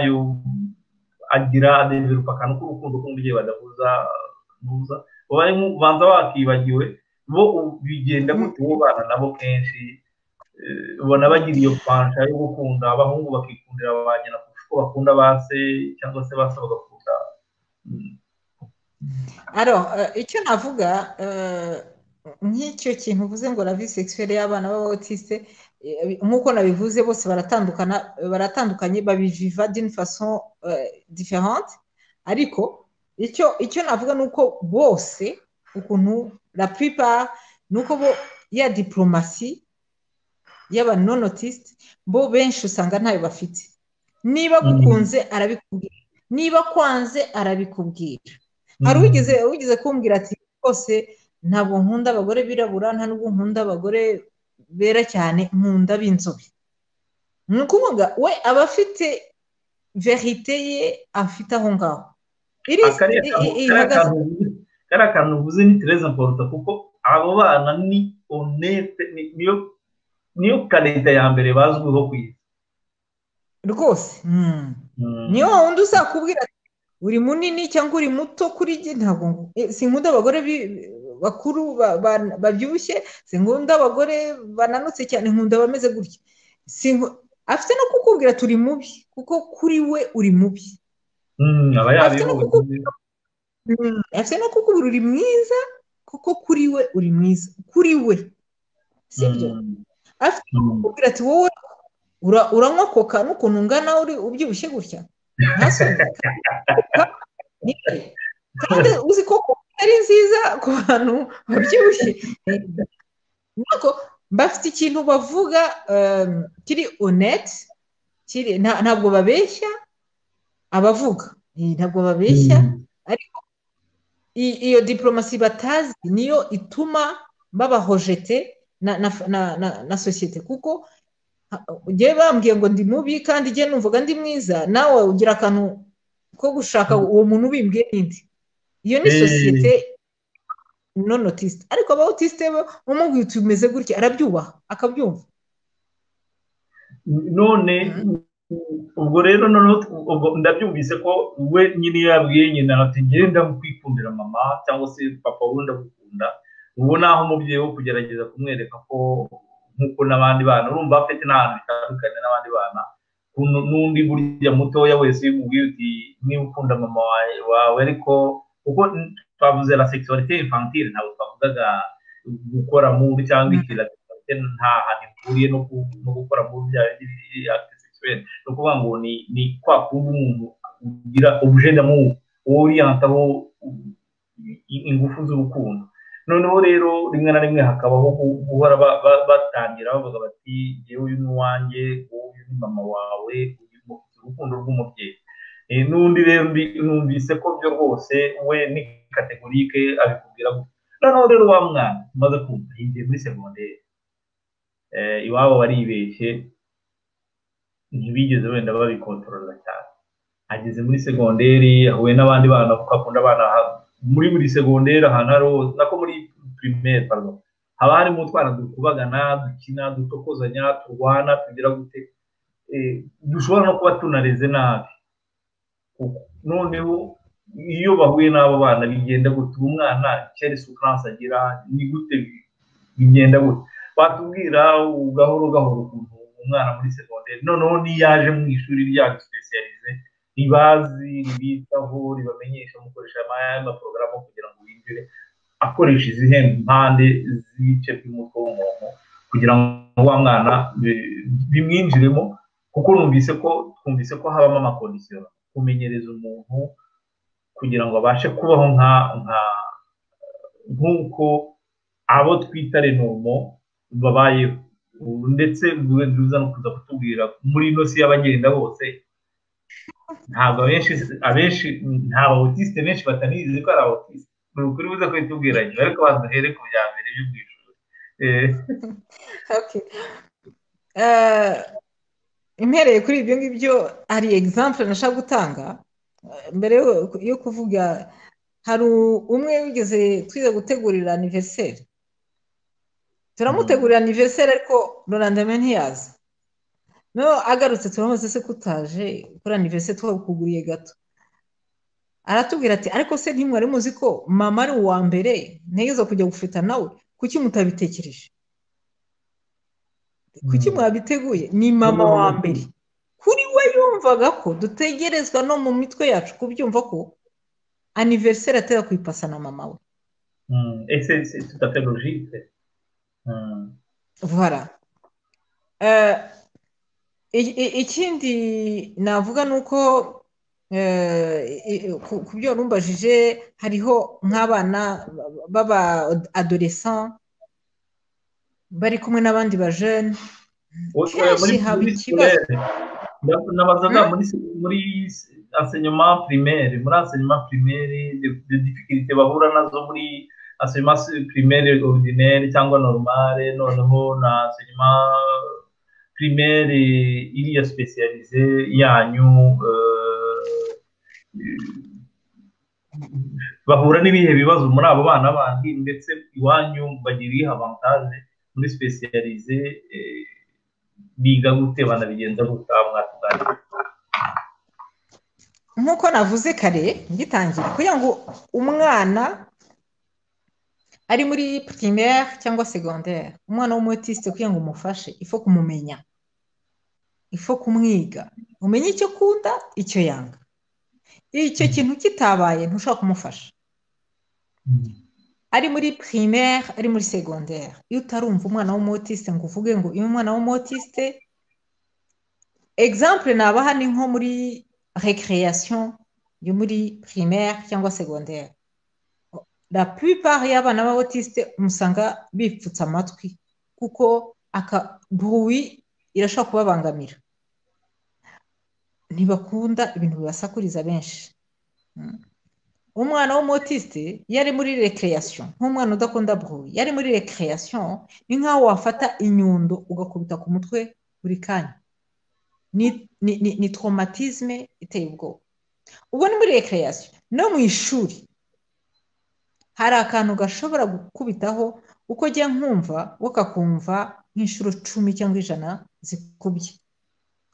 agira adeverupa akantu k'urukundo k'umubyeyi badahuza ntuza ubanza wakibagiwe bo bigenda gute uwo bana nabo kenshi ubona bagira iyo pansha yo gukunda abahungu bakikundira abanyina kurusha uko bakunda ba se cyangwa se ba se bagakunda aro icyo navuga nk'icyo kintu uvuze ngo ravi sexuelle y'abana b'abautiste nk'uko nabivuze bose baratandukana baratandukanye babiviva d'une façon différente ariko icyo icyo navuga ni uko bose ukuntu la plupart ni uko bo ya diplomasi y'aba nonotiste bo benshi usanga ntayo bafite niba gukunze arabikubwira niba kwanze arabikubwira hari uwigeze wigeze kumbwira ati rwose ntabwo nkunda abagore birabura nta nubwo nkunda abagore bera cyane nkunda b'inzobe ni ukuvuga we aba afite verite ye afite aho ngaho kariya kantu uvuze ni tereza mporuta kuko abo bana ni onete niyo karita ya mbere bazwiho ku isi rwose niyo wundi uzakubwira uri munini cyangwa uri muto kuri njye ntabwo sinkunda abagore bakuru babyibushye sinkunda abagore bananutse cyane nkunda bameze gutya afite no kukubwira turi mubi kuko kuri we uri mubi afite no kukubwira uri mwiza kuko kuri we uri mwiza kuri we sibyo afite no kukubwira ati wowe uranywa koka n'ukuntu ungana ubyibushye gutya kandi uzi ko ari nziza ku bantu babyibushye bafite ikintu bavuga kiri onete ntabwo babeshya abavuga ntabwo babeshya ariko iyo diporomasi batazi niyo ituma babahojete na sosiyete kuko ugiye bambwiye ngo ndi mubi kandi igihe numvaga ndi mwiza nawe ugira akantu ko gushaka uwo muntu ubimbwiye n'indi iyo ni sosiyete nonotisite ariko abawutisite bo umubwiye uti umeze gutya arabyubaha akabyumva none ubwo rero noneho ndabyumvise ko we nyine yabwiye nyina ati ngende ndamukwikundira mama cyangwa se papa we ndagukunda ubu naho umubyeyi wo kugerageza kumwereka ko nk'uko n'abandi bana urumva afite n'ahantu bitandukanye n'abandi bana n'undi burya mutoya wese wimubwiye uti niba ukunda mama wawe ariko kuko twavuze la sexualité infantile ntabwo twavugaga gukora mubi cyangwa iki la sexualité nta hantu ihuriye no gukora mubi bya acte sexuelle ni ukuvuga ngo ni kwa kuba umuntu ugira objet d'amour worientaho ingufu z'urukundo noneho rero rimwe na rimwe hakabaho guhora batangira bavuga bati yewe uyu ni uwanjye uyu ni mama wawe urukundo rw'umubyeyi n'undi rero numvise ko byo rwose we ni kategorike abikubwira noneho rero wa mwana umaze kumva yigiye muri segonderi iwabo baribeshye ntibigeze wenda babikontorora cyane ageze muri segonderi ahuye n'abandi bana kuko akunda abana muri buri segonderi ahantu hari nako muri pirimeri pardon haba harimo utwana dukubagana dukina dutokozanya turwana tugira gute dushobora no kuba tunareze nabi noneho iyo bahuye n'abo bana bigenda gutuma umwana kera isukuranse agira ni gute bigenda gute batubwira gahoro gahoro ukuntu umwana muri segonderi noneho n'iyaje mu ishuri ryacu sipesiyalize ribazi ribitaho ribamenyesha mukoresha amaporogaramu kugira ngo winjire akoresha izihe mpande z'ibice by'umutwe w'umuntu kugira ngo wa mwana bimwinjiremo kuko numvise ko twumvise ko habamo amakondisiyo kumenyereza umuntu kugira ngo abashe kubaho nka nk'uko abo twita renomo babayeho ndetse biza no kuza kutubwira muri ino si y'abagenda bose ntabwo abenshi abenshi nta bawutisite benshi batanizi ko ari abawutisite ni ukuri buze kubitubwira nyuma ariko abantu duhere ku bya mbere byo mu ishuri impereye kuri ibyo ngibyo hari egisampure nashaka gutanga mbere yo kuvuga hari umwe wigeze twize gutegurira aniveriseri turamutegurira aniveriseri ariko rurandame ntiyaza noneho agarutse turamuze se kutaje kuri aniveriseri twakuguriye gato aratubwira ati ariko se ntimwari muzi ko mama ari uwa mbere ntegezo kujya gufata nawe kuki mutabitekereje kuki mwabiteguye ni mama wa mbere kuri we yumvaga ko dutegerezwa no mu mitwe yacu kubyumva ko aniveriseri atera kuyipasa na mama we ese tudafite logike vuba ikindi navuga ni uko ku byo rumbajije hariho nk'abana baba adoresa bari kumwe n'abandi bajene kenshi haba ikibazo nabazaga muri asenyoma primaire muri asenyoma primaire de difficulté bahura nazo muri asenyoma primaire ordinaire cyangwa normale noneho na asenyoma primaire iriya specialize yanyu bahura n'ibihe bibazo muri abo bana bandi ndetse iwanyu bagira ihe avantage muri specialize biga gute banabigenza gutya mwatuganira nk'uko navuze kare ngitangira kugira ngo umwana ari muri primaire cyangwa segonderi umwana w'umutisite kugira ngo umufashe ifu kumumenya ifu kumwiga umenye icyo akunda icyo yanga icyo kintu kitabaye ntushobora kumufasha ari muri primaire ari muri segonderi iyo utarumva umwana w'umutisite ngo uvuge ngo iyo umwana w'umutisite egisampure nabaha ni nko muri recreation yo muri primaire cyangwa segonderi la plupart y'abana b'abatisite umusanga bipfutse amatwi kuko akabuwi irashobora kubabangamira ntibakunda ibintu bibasakuriza benshi umwana w'umutisite yari muri rekireyasiyo nk'umwana udakunda buhuye yari muri rekireyasiyo ni nk'aho wafata inyundo ugakubita ku mutwe buri kanya ni toromatizme iteye ubwoba ubwo ni muri rekireyasiyo no mu ishuri hari akantu gashobora gukubitaho uko ujya nkumva we kakumva nk'inshuro cumi cyangwa ijana zikubye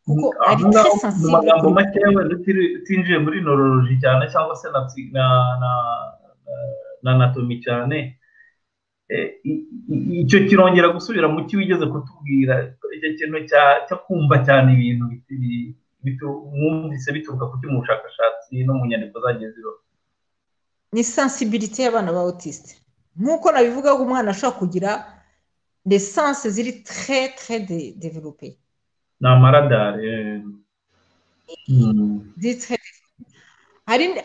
kuko ari turi mu magambo makeya wenda utinjiye muri nororoji cyane cyangwa se na natomi cyane icyo kirongera gusubira mu cyo wigeze kutubwira icyo kintu cyo kumva cyane ibintu mwumvise bituruka ku cy'umushakashatsi no mu nyandiko zagiye ziroha ni sensibilite y'abana ba otisite nk'uko nabivuga ko umwana ashobora kugira lesanse ziri tre tre develope ni amaradari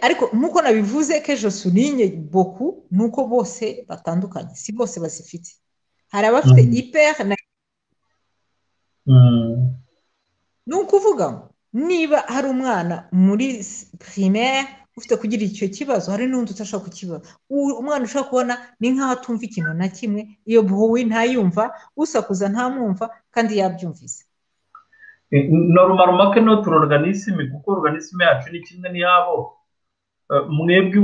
ariko nk'uko nabivuze ko ejo suninye boku ni uko bose batandukanye si bose bazifite hari abafite iperi na ni ukuvuga niba hari umwana muri primaire ufite kugira icyo kibazo hari n'undi utashobora kukibaza umwana ushobora kubona ni nk'aho atumva ikintu na kimwe iyo buhuwi ntayumva usakuza ntamwumva kandi yabyumvise norumaro no turoganisime kuko organisime yacu ni kimwe n'iyabo mwebwe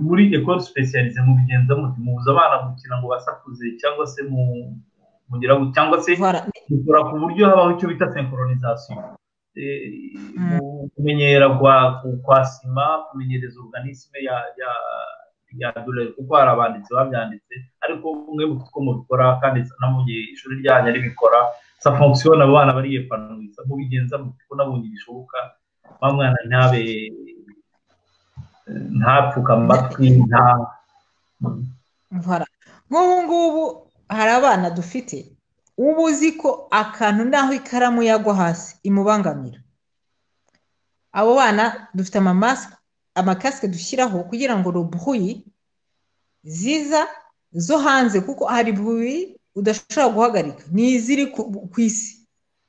muri ekoro sipesiyalize mubigenza muti mubuza abana gukina ngo basakuze cyangwa se mu cyangwa se mukora ku buryo habaho icyo bita senkoronizasiyo kumenyera kwa sima kumenyereza organisme ya dorere kuko hari abanditsi babyanditse ariko umwe mu two mubikora kandi no mu gihe ishuri ryanyu ribikora sa fonction abo bana bariye panuwiza mubigenza kuko nabonye bishoboka wa mwana ntabe ntapfuka amatwi nta nk'ubu ngubu hari abana dufite uba uzi ko akantu n'aho ikaramu yagwa hasi imubangamira abo bana dufite amamasike amakasike dushyiraho kugira ngo rubuyi ziza zo hanze kuko hari buyi udashobora guhagarika ni iziri ku isi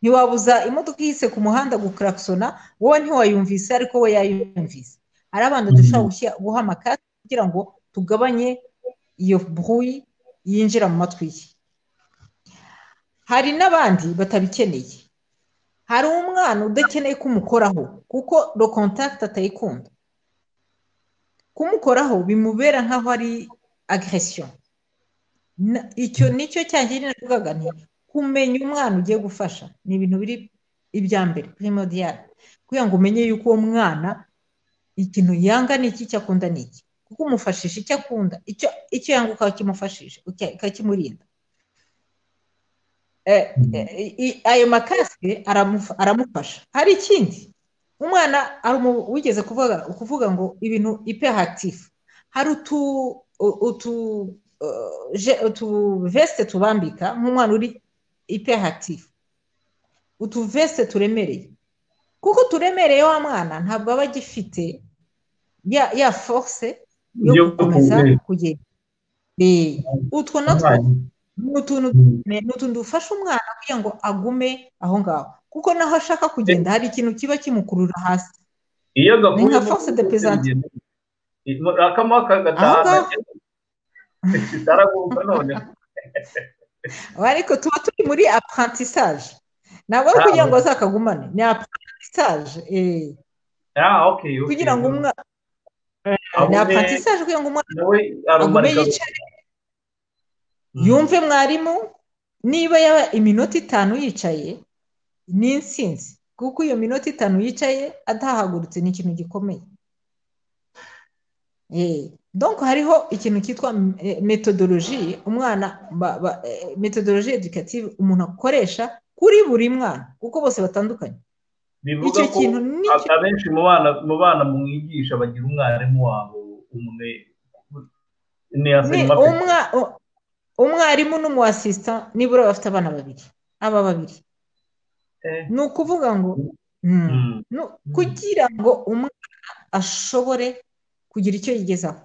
ntiwabuza imodoka ihise ku muhanda gukarakisona wowe ntiwayumvise ariko we yayumvise hari abana dushobora guha amakasike kugira ngo tugabanye iyo buyi yinjira mu matwi ye hari n'abandi batabikeneye hari umwana udakeneye kumukoraho kuko do kontakiti atayikunda kumukoraho bimubera nk'aho ari agresiyo icyo nicyo cyangirira navugaga nti kumenya umwana ugiye gufasha ni ibintu biri ibya mbere primordial kugira ngo umenye yuko uwo mwana ikintu yanga ni iki icyo akunda ni iki kuko umufashisha icyo akunda icyo yanga ukakimufashisha ukakimurinda ayo makasike aramufasha hari ikindi umwana wigeze kuvuga ngo ibintu ipe hatifu hari utu vesite tubambika nk'umwana uri ipe hatifu utu vesite turemereye kuko turemereye wa mwana ntabwo aba agifite ya force yo gukomeza kugenda utwo natwo ni utuntu dufasha umwana kugira ngo agume aho ngaho kuko naho ashaka kugenda hari ikintu kiba kimukurura hasi iyo gahuye nka force de pesante akamo kagataha kitaraguruka none ariko tuba turi muri apprentissage ntabwo ari kugira ngo azakagumane ni apprentissage kugira ngo umwana ni apprentissage kugira ngo umwana agume yicaye yumve mwarimu niba yaba iminota itanu yicaye ni insinzi kuko iyo minota itanu yicaye atahagurutse ni ikintu gikomeye donko hariho ikintu cyitwa metodoloji umwana metodoloji edukative umuntu akoresha kuri buri mwana kuko bose batandukanye bivuga ko abenshi mu bana mwigisha bagira umwarimu wabo umwe umwarimu n'umu asisita nibura bafite abana babiri aba babiri ni ukuvuga ngo kugira ngo umwana ashobore kugira icyo yigezaho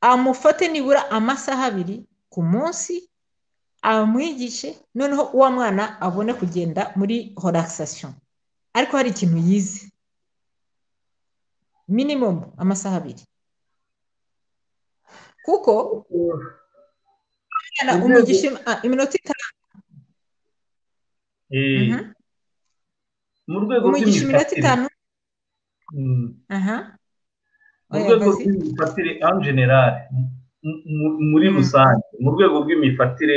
amufate nibura amasaha abiri ku munsi amwigishe noneho uwo mwana abone kugenda muri horakisasiyo ariko hari ikintu yize minimumu amasaha abiri kuko umugisha iminota itanu mu rwego umugisha iminota itanu mu rwego rw'imifatire en general muri rusange mu rwego rw'imifatire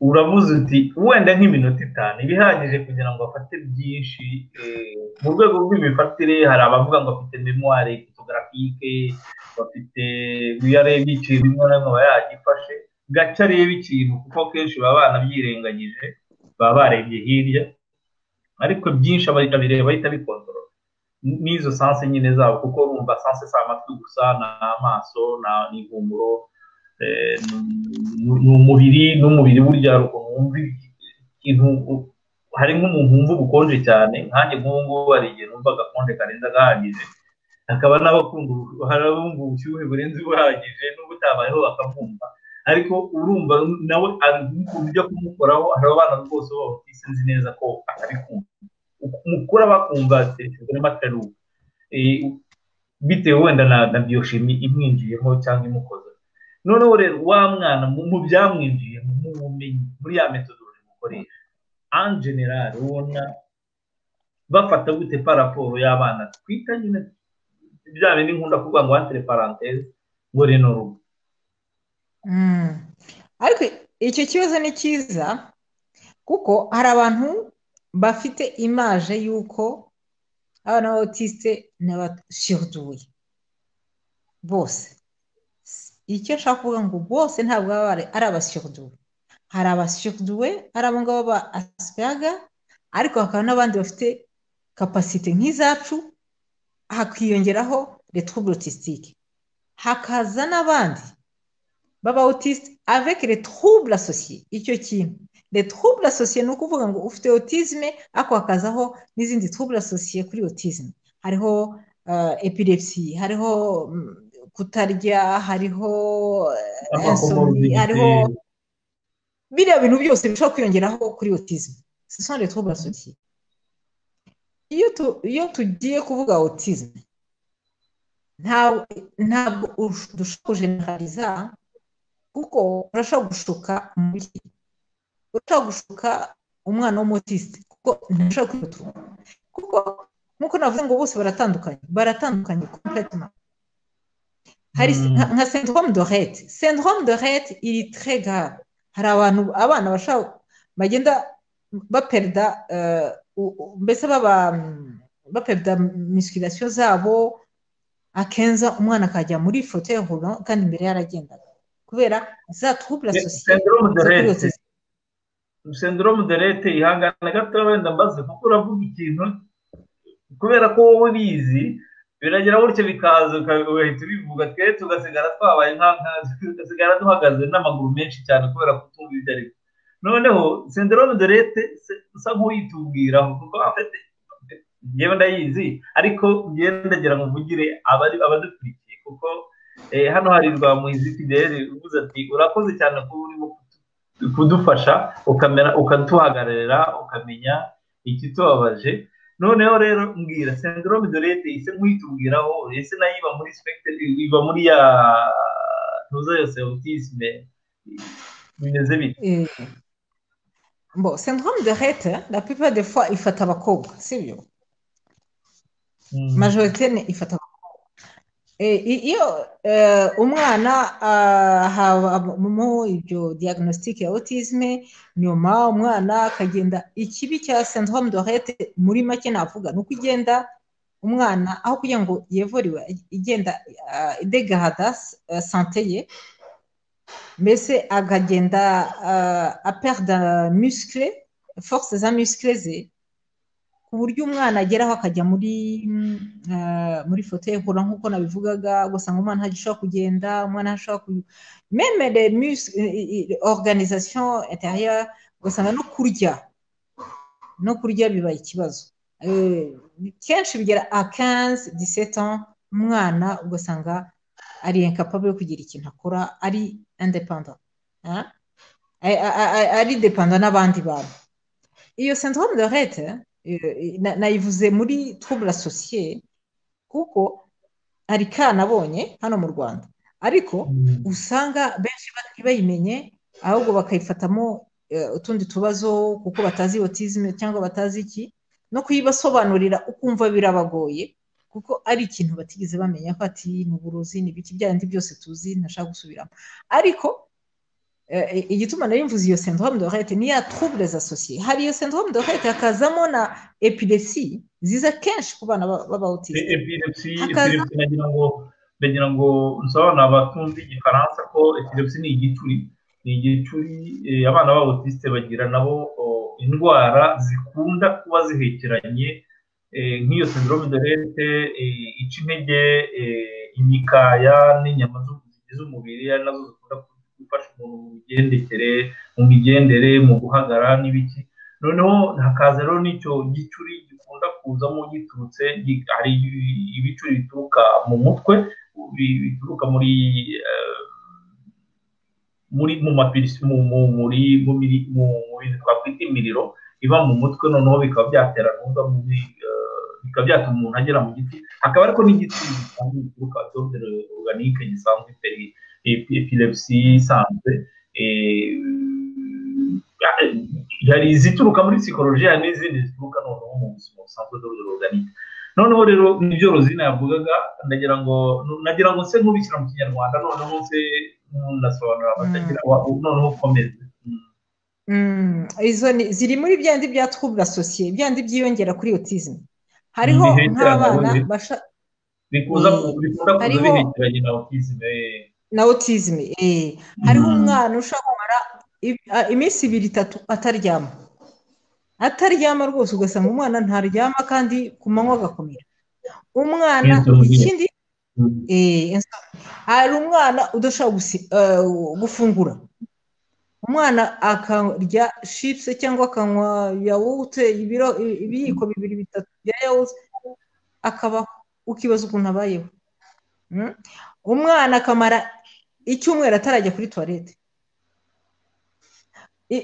uravuze uti wenda nk'iminota itanu ibihagije kugira ngo afate byinshi mu rwego rw'imifatire hari abavuga ngo afite memoire fotografike bafite iyo arebye ikintu rimwe na rimwe aba yagifashe gace areba ikintu kuko kenshi baba banabyirengagije baba barebye hirya ariko byinshi ababireba bahita bikontorora n'izo sanse nyine zabo kuko bumva sanse si amatwi gusa ni amaso ni ihumuro ni umubiri n'umubiri burya hari ukuntu wumva ikintu hari nk'umuntu wumva ubukonje cyane nkanjye nk'ubu ngubu hari igihe numva agakonje karenze gahagije hakaba n'abakunda hari abumva ubushyuhe burenze buhagije n'ubu utabayeho bakamwumva ariko urumva nawe ujya kumukoraho hari abana rwose baba bafite nzi neza ko atabikunda mukura bakumva serivisi n'amaterubu bitewe wenda na biyoshimi imwinjiyemo cyangwa imukoza noneho rero wa mwana mu byamwinjiye mu bumenyi muri ya metodoloji mukoresha an general ubona bafata gute paraporo y'abana twita nyine bya bindi nkunda kuvuga ngo wantere paranteze ngo rino rugo ariko icyo kibazo ni cyiza kuko hari abantu bafite imaje y'uko abana b'abatisite ni abashyirduye bose icyo nshaka kuvuga ngo bose ntabwo baba ari abashyirduwe hari abashyirduwe ari abo ngabo ba asipiraga ariko hakaba n'abandi bafite kapasite nk'izacu hakiyongeraho retubulotistike hakaza n'abandi b'abawutisite avec les troubles associés icyo kintu les troubles associés ni ukuvuga ngo ufite autisme ariko hakazaho n'izindi troubles associés kuri autisme hariho epilepsy hariho kutarya hariho insomni hariho biriya bintu byose bishobora kwiyongeraho kuri autisme ce sont les troubles associés iyo tugiye kuvuga autisme ntabwo dushobora kujeneraliza kuko urashobora gushuka umubyeyi urashobora gushuka umwana w'umutisite kuko ntashobora kwitunga kuko nk'uko navuze ngo bose baratandukanye baratandukanye kompletoma hari nka sendrome de rete sendrome de rete iri tre grave hari abantu abana bashobora bagenda baperida mbese baba baperida misikirasiyo zabo akenza umwana akajya muri foto ya horo kandi imbere yaragendaga kubera za trouble associée sendrome de lete ihangana gato wenda mbaze kuko uravuga ikintu kubera ko wowe ubizi biragira gutyo bikaza ugahita ubivuga twere tugasigara twabaye tugasigara duhagaze n'amaguru menshi cyane kubera kutumva ibyo ari byo noneho sendrome de lete usa nk'uyitubwiraho kuko afite ngewe ndayizi ariko ngenda ndagira ngo mvugire abadukurikiye kuko hano hari rwa muhizi fideli uvuze ati urakoze cyane kuba urimo kudufasha ukatuhagararira ukamenya ikitubabaje noneho rero mbwira sendrome de lete ise nk'uyitubwiraho ese nayo iba muri spectre iba muri ya ntuza yose autisme bimeze bite bon sendrome de lete la plupart des fois ifata abakobwa sibyo majorité ifata abakobwa iyo umwana habamo ibyo diagnostic ya autisme nyuma umwana akagenda ikibi cya syndrome de rete muri make navuga ni uko ugenda umwana aho kugira ngo yevuriwe igenda idegahada sante ye mbese akagenda aperda muscle force za muscle ze ku buryo umwana ageraho akajya muri muri foto ye nkura nk'uko nabivugaga ugasanga umwana ntashobora kugenda umwana ntashobora ku meme de organisation intérieure ugasanga no kurya no kurya biba ikibazo kenshi bigera a 15 17 ans umwana ugasanga ari incapable yo kugira ikintu akora ari independent ari dependent n'abandi bantu iyo syndrome de rete nayivuze muri trouble associée kuko hari kanabonye hano mu rwanda ariko usanga benshi ntibayimenye ahubwo bakayifatamo utundi tubazo kuko batazi otizime cyangwa batazi iki no kuyibasobanurira ukumva birabagoye kuko ari ikintu batigeze bamenya ko ati ni uburozi ni ibiki byandi byose tuzi ntashaka gusubiramo ariko igituma nari mvuze iyo syndrome de rete ni ya troubles associée hari iyo syndrome de rete hakazamo na epilepsy ziza kenshi ku bana b'abawutisi epilepsy nagira ngo nagira ngo nsobanura abatumva igifaransa ko epilepsy ni igicuri ni igicuri abana b'abawutiste bagira nabo indwara zikunda kuba zihekeranye nk'iyo syndrome de rete ica intege imikaya n'inyama z'umubiri ari nazo zikunda gufasha umuntu mu migendekere mu migendere mu guhagara n'ibiki noneho hakaza rero n'icyo gicuri gikunda kuzamo giturutse hari ibicuri bituruka mu mutwe bituruka muri muri mu mapirisi mu muri mu bintu twakwita imiriro iba mu mutwe noneho bikaba byatera numva bikaba byatuma umuntu agera mu giti hakaba ariko n'igicuri gisanzwe gituruka atondere organique gisanzwe itari epilepsy isanzwe hari izituruka muri psikolojiya n'izindi zituruka noneho mu buzima busanzwe bw'uruganiye noneho rero nibyo rozina yavugaga ndagira ngo nagira ngo se nkubishyira mu kinyarwanda noneho se nasobanura abatagira noneho ukomeze izo ziri muri byandi bya twubura sosiye byandi byiyongera kuri otizime hariho nk'abana bikuza kuza bihekeranye na otizime na otizime hariho umwana ushobora kumara iminsi ibiri itatu ataryama ataryama rwose ugasanga umwana ntaryama kandi ku manywa agakomera umwana ikindi hari umwana udashobora gufungura umwana akarya shipuse cyangwa akanywa yawurute ibiyiko bibiri bitatu bya yawurute akabaho ukibaza ukuntu abayeho umwana akamara icyumweru atarajya kuri tuwarete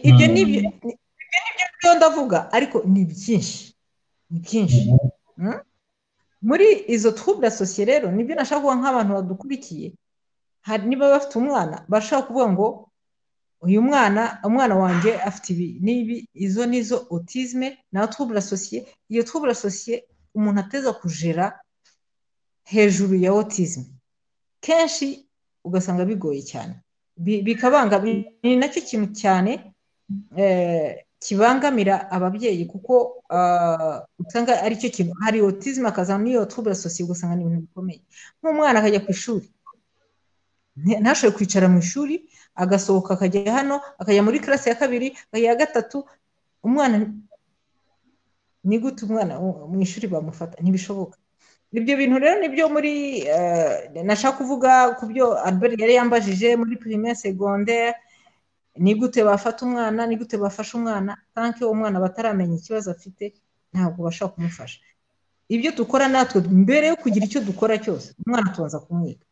ibyo ni byo ndavuga ariko ni byinshi ni byinshi muri izo twubura sosiye rero nibyo nashaka kuvuga nk'abantu badukurikiye niba bafite umwana bashaka kuvuga ngo uyu mwana umwana wanjye afite ibi n'ibi izo n'izo otizme na twubura sosiye iyo twubura sosiye umuntu ateza kujera hejuru ya otizme kenshi ugasanga bigoye cyane bikabanga ni nacyo kintu cyane kibangamira ababyeyi kuko usanga aricyo kintu hari otizme akazana n'iyo twubura sosiye ugasanga ni ibintu bikomeye nk'umwana akajya ku ishuri ntashobore kwicara mu ishuri agasohoka akajya hano akajya muri karasi ya kabiri akajya iya gatatu umwana ni gute umwana mu ishuri bamufata ntibishoboka ibyo bintu rero nibyo muri nashaka kuvuga ku byo albert yari yambajije muri pirime segonderi ni gute bafata umwana ni gute bafasha umwana tanke umwana bataramenya ikibazo afite ntabwo bashaka kumufasha ibyo dukora natwe mbere yo kugira icyo dukora cyose umwana tubanza kumwiga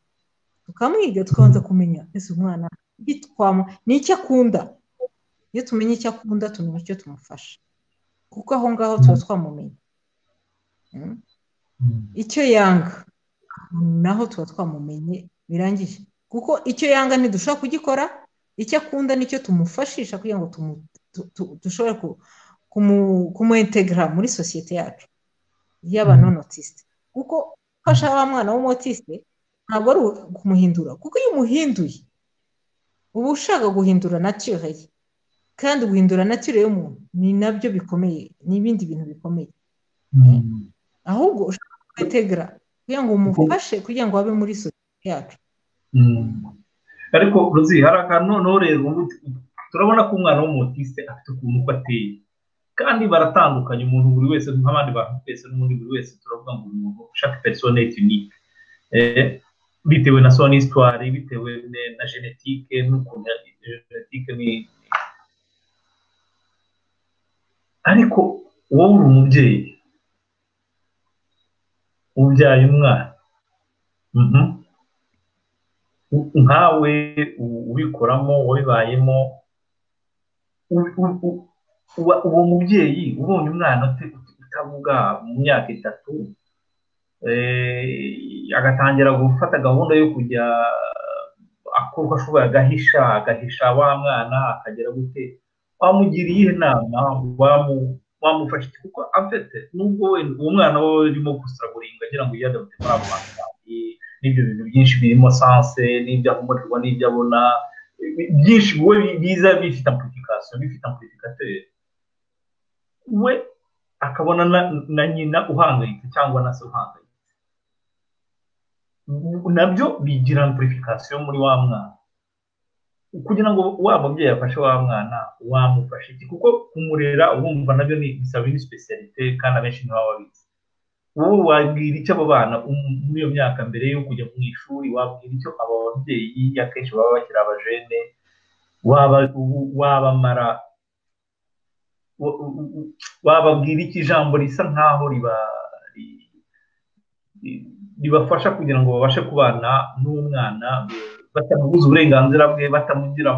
tukamwiga tukabanza kumenya ese umwana ni icyo akunda iyo tumenye icyo akunda tumenya icyo tumufasha kuko aho ngaho tuba twamumenye icyo yanga naho tuba twamumenye birangije kuko icyo yanga ntidushobora kugikora icyo akunda nicyo tumufashisha kugira ngo dushobore kumuintegara muri sosiyete yacu y'abanonotisite kuko ufasha wa mwana w'umotisite ntabwo ari ukumuhindura kuko iyo umuhinduye uba ushaka guhindura natire ye kandi guhindura natire y'umuntu ni nabyo bikomeye ni ibindi bintu bikomeye ahubwo ushaka kwetegera kugira ngo umufashe kugira ngo abe muri sosiyete yacu ariko ruzi hari akantu noneho rero turabona ko umwana w'umutiste afite ukuntu uko ateye kandi baratandukanye umuntu buri wese nk'abandi bantu twese n'undi buri wese turavuga ngo uyu muntu ushaka perisoneti unike bitewe na soni isitwari bitewe na genetike n'ukuntu genetike ni ariko wowe uri umubyeyi ubyaye umwana nkawe ubikoramo wabibayemo uwo mubyeyi ubonye umwana utavuga mu myaka itatu agatangira gufata gahunda yo kujya akora uko ashoboye agahisha agahisha wa mwana akagera gute wamugiriye inama wamufasha kuko afite nubwo uwo mwana we urimo gusaraguringa agira ngo yiyadapte muri abo bantu n'ibyo bintu byinshi birimo sanse n'ibyo akomoterwa n'ibyo abona byinshi we biza bifite amplification bifite amplificateur we akabona na nyina uhangayitse cyangwa na se uhangayitse nabyo bigira amplification muri wa mwana kugira ngo wa mubyeyi afashe wa mwana wamufashe iki kuko kumurera wumva nabyo bisaba indi specialite kandi abenshi ntibaba babizi wowe wabwira icyo abo bana muri iyo myaka mbere yo kujya mu ishuri wabwira icyo aba babyeyi akenshi baba bakiri abajene wabamara wababwira iki ijambo risa nkaho riba ribafasha kugira ngo babashe kubana n'umwana batamubuza uburenganzira bwe batamugira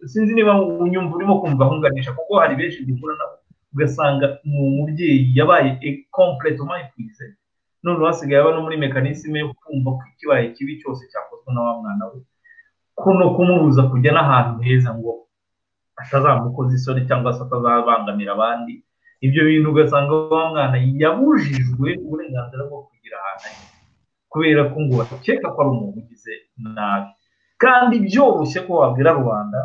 sinzi niba unyumva urimo kumva ahunganisha kuko hari benshi duhura nabo ugasanga ni umubyeyi yabaye komplete umayikwize noneho hasigaye aba no muri mekanisme yo kumva ko ikibaye kibi cyose cyakozwe na wa mwana we kuno kumubuza kujya n'ahantu heza ngo atazamukoza isoni cyangwa se atazabangamira abandi ibyo bintu ugasanga wa mwana yabujijwe uburenganzira bwo kugira ahantu ari kubera ko ngo bakeka ko ari umuntu ugize nabi kandi byoroshye ko wabwira rubanda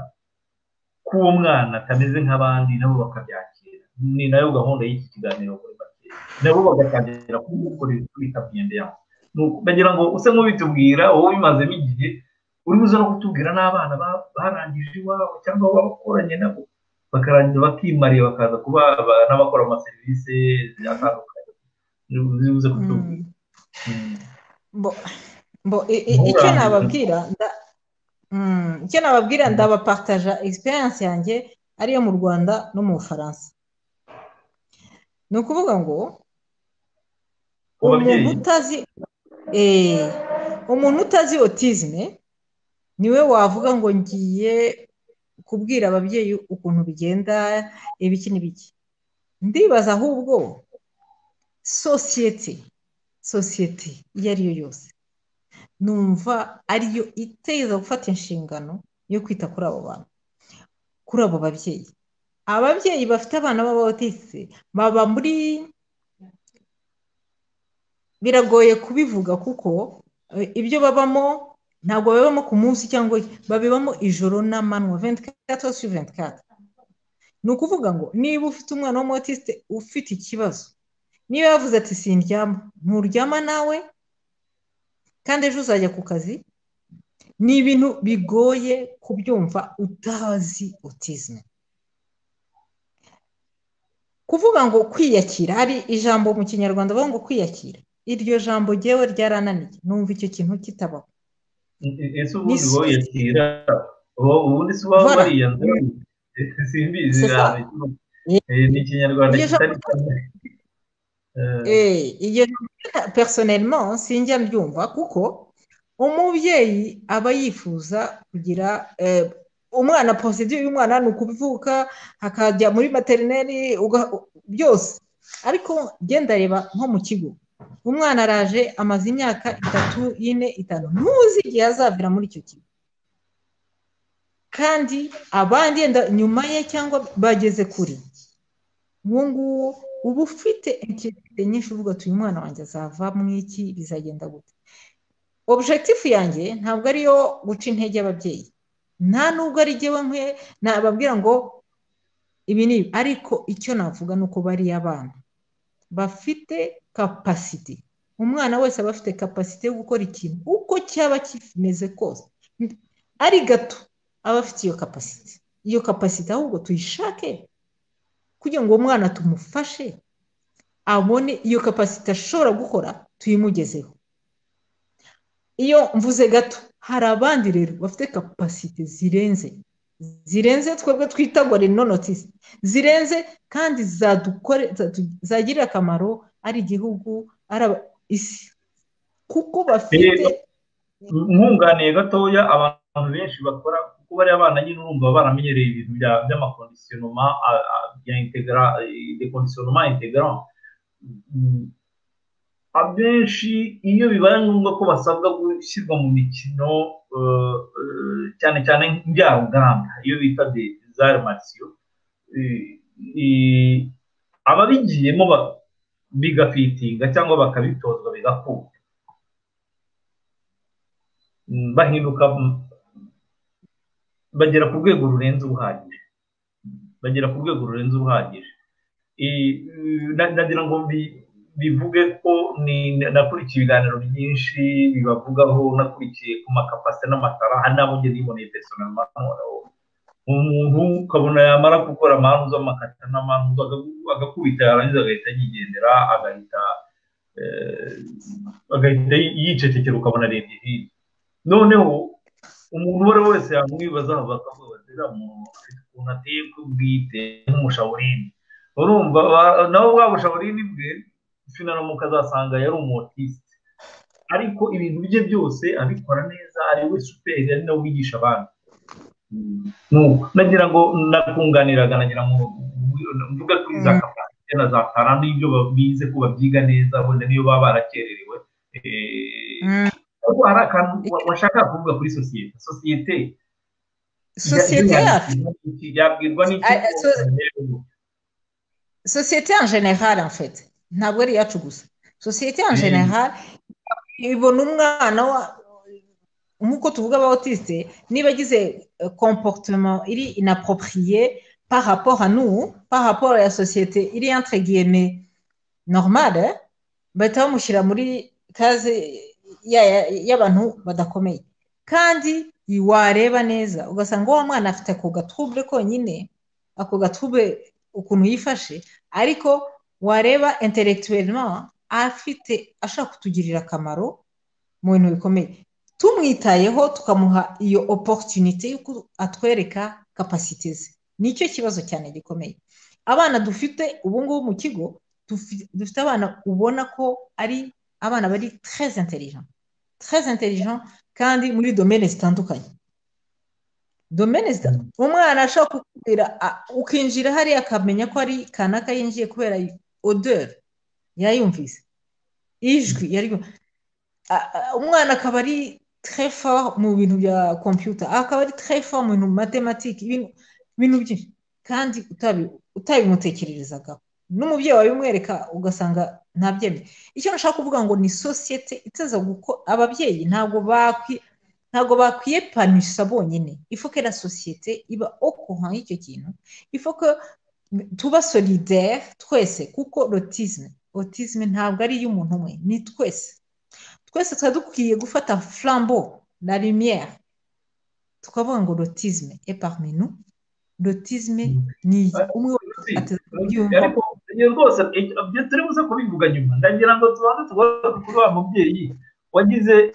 k'uwo mwana atameze nk'abandi nabo bakabyakira ni nayo gahunda y'iki kiganiro kuri make nabo bagatangira kumukorera kwita ku myenda yawe ndagira ngo use nk'ubitubwira wowe ubimazemo igihe uri buze no kutubwira n'abana barangije iwawe cyangwa bakoranye nabo bakarangiza bakimariye bakaza kuba n'abakora amaserivisi atandukanye uzibuze kutubwira icyo nababwira icyo nababwira ndabapataja egisperiyanse yanjye ariyo mu rwanda no mu bufaransa ni ukuvuga ngo umuntu utazi umuntu utazi otizime niwe wavuga ngo ngiye kubwira ababyeyi ukuntu bigenda ibiki n'ibiki ndibaza ahubwo sosiyete sosiyete iyo ariyo yose numva ariyo iteza gufata inshingano yo kwita kuri abo bantu kuri abo babyeyi ababyeyi bafite abana b'abaotisi baba muri biragoye kubivuga kuko ibyo babamo ntabwo babibamo ku munsi cyangwa babibamo ijoro n'amanywa ventigatatu su ventigatatu ni ukuvuga ngo niba ufite umwana w'umuotisite ufite ikibazo niba yavuze ati sindyama nturyama nawe kandi ejo uzajya ku kazi ni ibintu bigoye kubyumva utazi otizime kuvuga ngo kwiyakira hari ijambo mu kinyarwanda bavuga ngo kwiyakira iryo jambo ryewe ryarananiye numva icyo kintu kitabaho ese ubundi wowe yakira ubundi si waba wariyanze simbizi ni ikinyarwanda kitari cyane iyo personelmo sinjya mbyumva kuko umubyeyi aba yifuza kugira umwana positive y'umwana ni ukubivuka hakajya muri materineri byose ariko genda reba nko mu kigo umwana araje amaze imyaka itatu ine itanu ntuzi igihe azavira muri icyo kigo kandi abandi yenda nyuma ye cyangwa bageze kure uwo nguwo uba ufite inkitirite nyinshi uvuga utuye umwana wanjye azava mu iki bizagenda gute objekitifu yanjye ntabwo ariyo guca intege y'ababyeyi nta nubwo ari jyewe nkwe nababwira ngo ibi ni ibi ariko icyo navuga ni uko bariya abana bafite kapasite umwana wese aba afite kapasite yo gukora ikintu uko cyaba kimeze kose ari gato aba afite iyo kapasite iyo kapasite ahubwo tuyishake kugira ngo uwo mwana tumufashe abone iyo kapasite ashobora gukora tuyimugezeho iyo mvuze gato hari abandi rero bafite kapasite zirenze zirenze twebwe twitagwa renonotisi zirenze kandi zagirira akamaro ari igihugu ari isi kuko bafite nkunganiye gatoya abantu benshi bakora kuko bariya bana nyine urumva baramenyereye ibintu by'amakondisiyonoma bya integara dekondisiyonoma integara abenshi iyo bibaye ngombwa ko basabwa gushyirwa mu mikino cyane cyane njyaruganda iyo bita de zarimasiyo ababigiyemo bigafitinga cyangwa bakabitozwa bigakunda bahinduka bagera ku rwego rurenze ubuhagije bagera ku rwego rurenze ubuhagije nagira ngo bivuge ko nakurikiye ibiganiro byinshi bibavugaho nakurikiye ku makapasite n'amatara hari nabo ngeze yiboneye pesonoma umuntu ukabona yamara gukora amahanu z'amakata n'amahanu agakubita yarangiza agahita yigendera agahita agahita yicecekera ukabona arebye hirya noneho umuntu uwo ari we wese yamwibaza bakavuga bati uriya muntu afite ukuntu ateye k'ubwite nk'umushaburini urumva nawe bwa bushaburini bwe finano mukazasanga yari umutisite ariko ibintu bye byose abikora neza ari we superi ari nawe wigisha abandi nagira ngo nakunganiraga nagira ngo mvuga kuri za kapasite na za tara n'ibyo bize ko babyiga neza wenda niyo baba barakererewe ariko hari akantu washaka kuvuga kuri sosiyete sosiyete sosiyete yacu yabwirwa sosiyete ya generale mfite ntabwo ari iyacu gusa sosiyete ya generale ibona umwana nk'uko tuvuga aba otisite niba agize komporutema iri inaporopriye paraporo anu paraporo ya sosiyete iri yantegiyeme normale bahita bamushyira muri kaze y'abantu badakomeye kandi wareba neza ugasanga uwo mwana afite ako gatubure konyine ako gatubure ukuntu yifashe ariko wareba interegituwelima afite ashaka kutugirira akamaro mu bintu bikomeye tumwitayeho tukamuha iyo oporutunite y'uko atwereka kapasite ze nicyo kibazo cyane gikomeye abana dufite ubungubu mu kigo dufite abana ubona ko ari abana bari tereze interijan tereze interijan kandi muri domene zitandukanye domene zitandukanye umwana ashobora kukubwira ukinjira hariya akamenya ko ari kanaka yinjiye kubera oderi yayumvise ijwi yari umwana akaba ari trefa mu bintu bya kompiyuta akaba ari trefa mu bintu matematike ibintu byinshi kandi utabimutekererezagaho n'umubyeyi wabimwereka ugasanga ntabyemye icyo nashaka kuvuga ngo ni sosiyete iteza guko ababyeyi ntabwo ntabwo bakwiye panisha bonyine ifoke la sosiyete iba okuha y'icyo kintu ifoke tuba solidere twese kuko rotizme otizme ntabwo ari iy'umuntu umwe ni twese twese tuba dukwiye gufata flambo na rimiyeri tukavuga ngo rotizme eparminu rotizme ni umwe rwose turi buze kubivuga nyuma ndagira ngo tubanze tugomba kuba umubyeyi wagize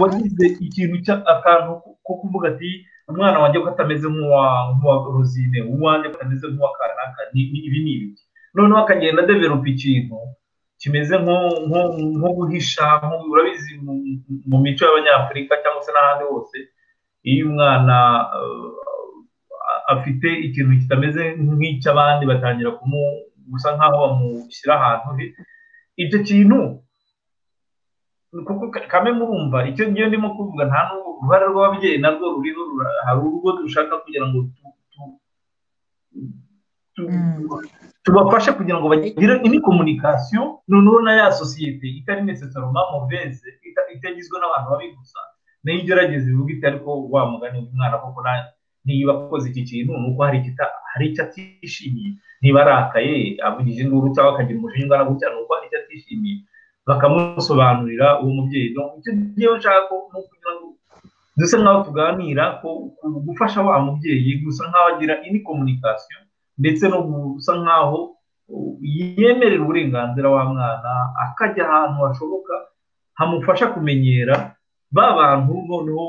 wagize ikintu akantu ko kuvuga ati umwana wanjye ko atameze nk'uwa rozine uwanjye ko atameze nk'uwa kanaka ibi ni ibiki noneho akagenda adeveropa ikintu kimeze nko guhisha urabizi mu mico y'abanyafurika cyangwa se n'ahandi hose iyo umwana afite ikintu kitameze nk'icy'abandi batangira gusa nk'aho bamushyira ahantu he icyo kintu kuko kame murumva icyo ngiyo ndimo kuvuga nta uruhare rw'ababyeyi narwo ruriho hari urwo dushaka kugira ngo tubafashe kugira ngo bagire indi komunikasiyo noneho na ya sosiyete itari necesaroma muveze itagizwe n'abantu babi gusa nayo igerageza ivuga iti ariko wa mugani umwana koko nanjye niba akoze iki kintu ni uko hari icyo atishimiye niba arakaye avugije induru cyangwa akagira umujinya ungana gutya ni uko hari icyo atishimiye bakamusobanurira uwo mubyeyi icyo ngiye nshaka ko kugira ngo dusa nk'aho tuganira ko gufasha wa mubyeyi gusa nk'aho agira indi komunikasiyo ndetse no gusa nk'aho yemerera uburenganzira wa mwana akajya ahantu hashoboka hamufasha kumenyera ba bantu noneho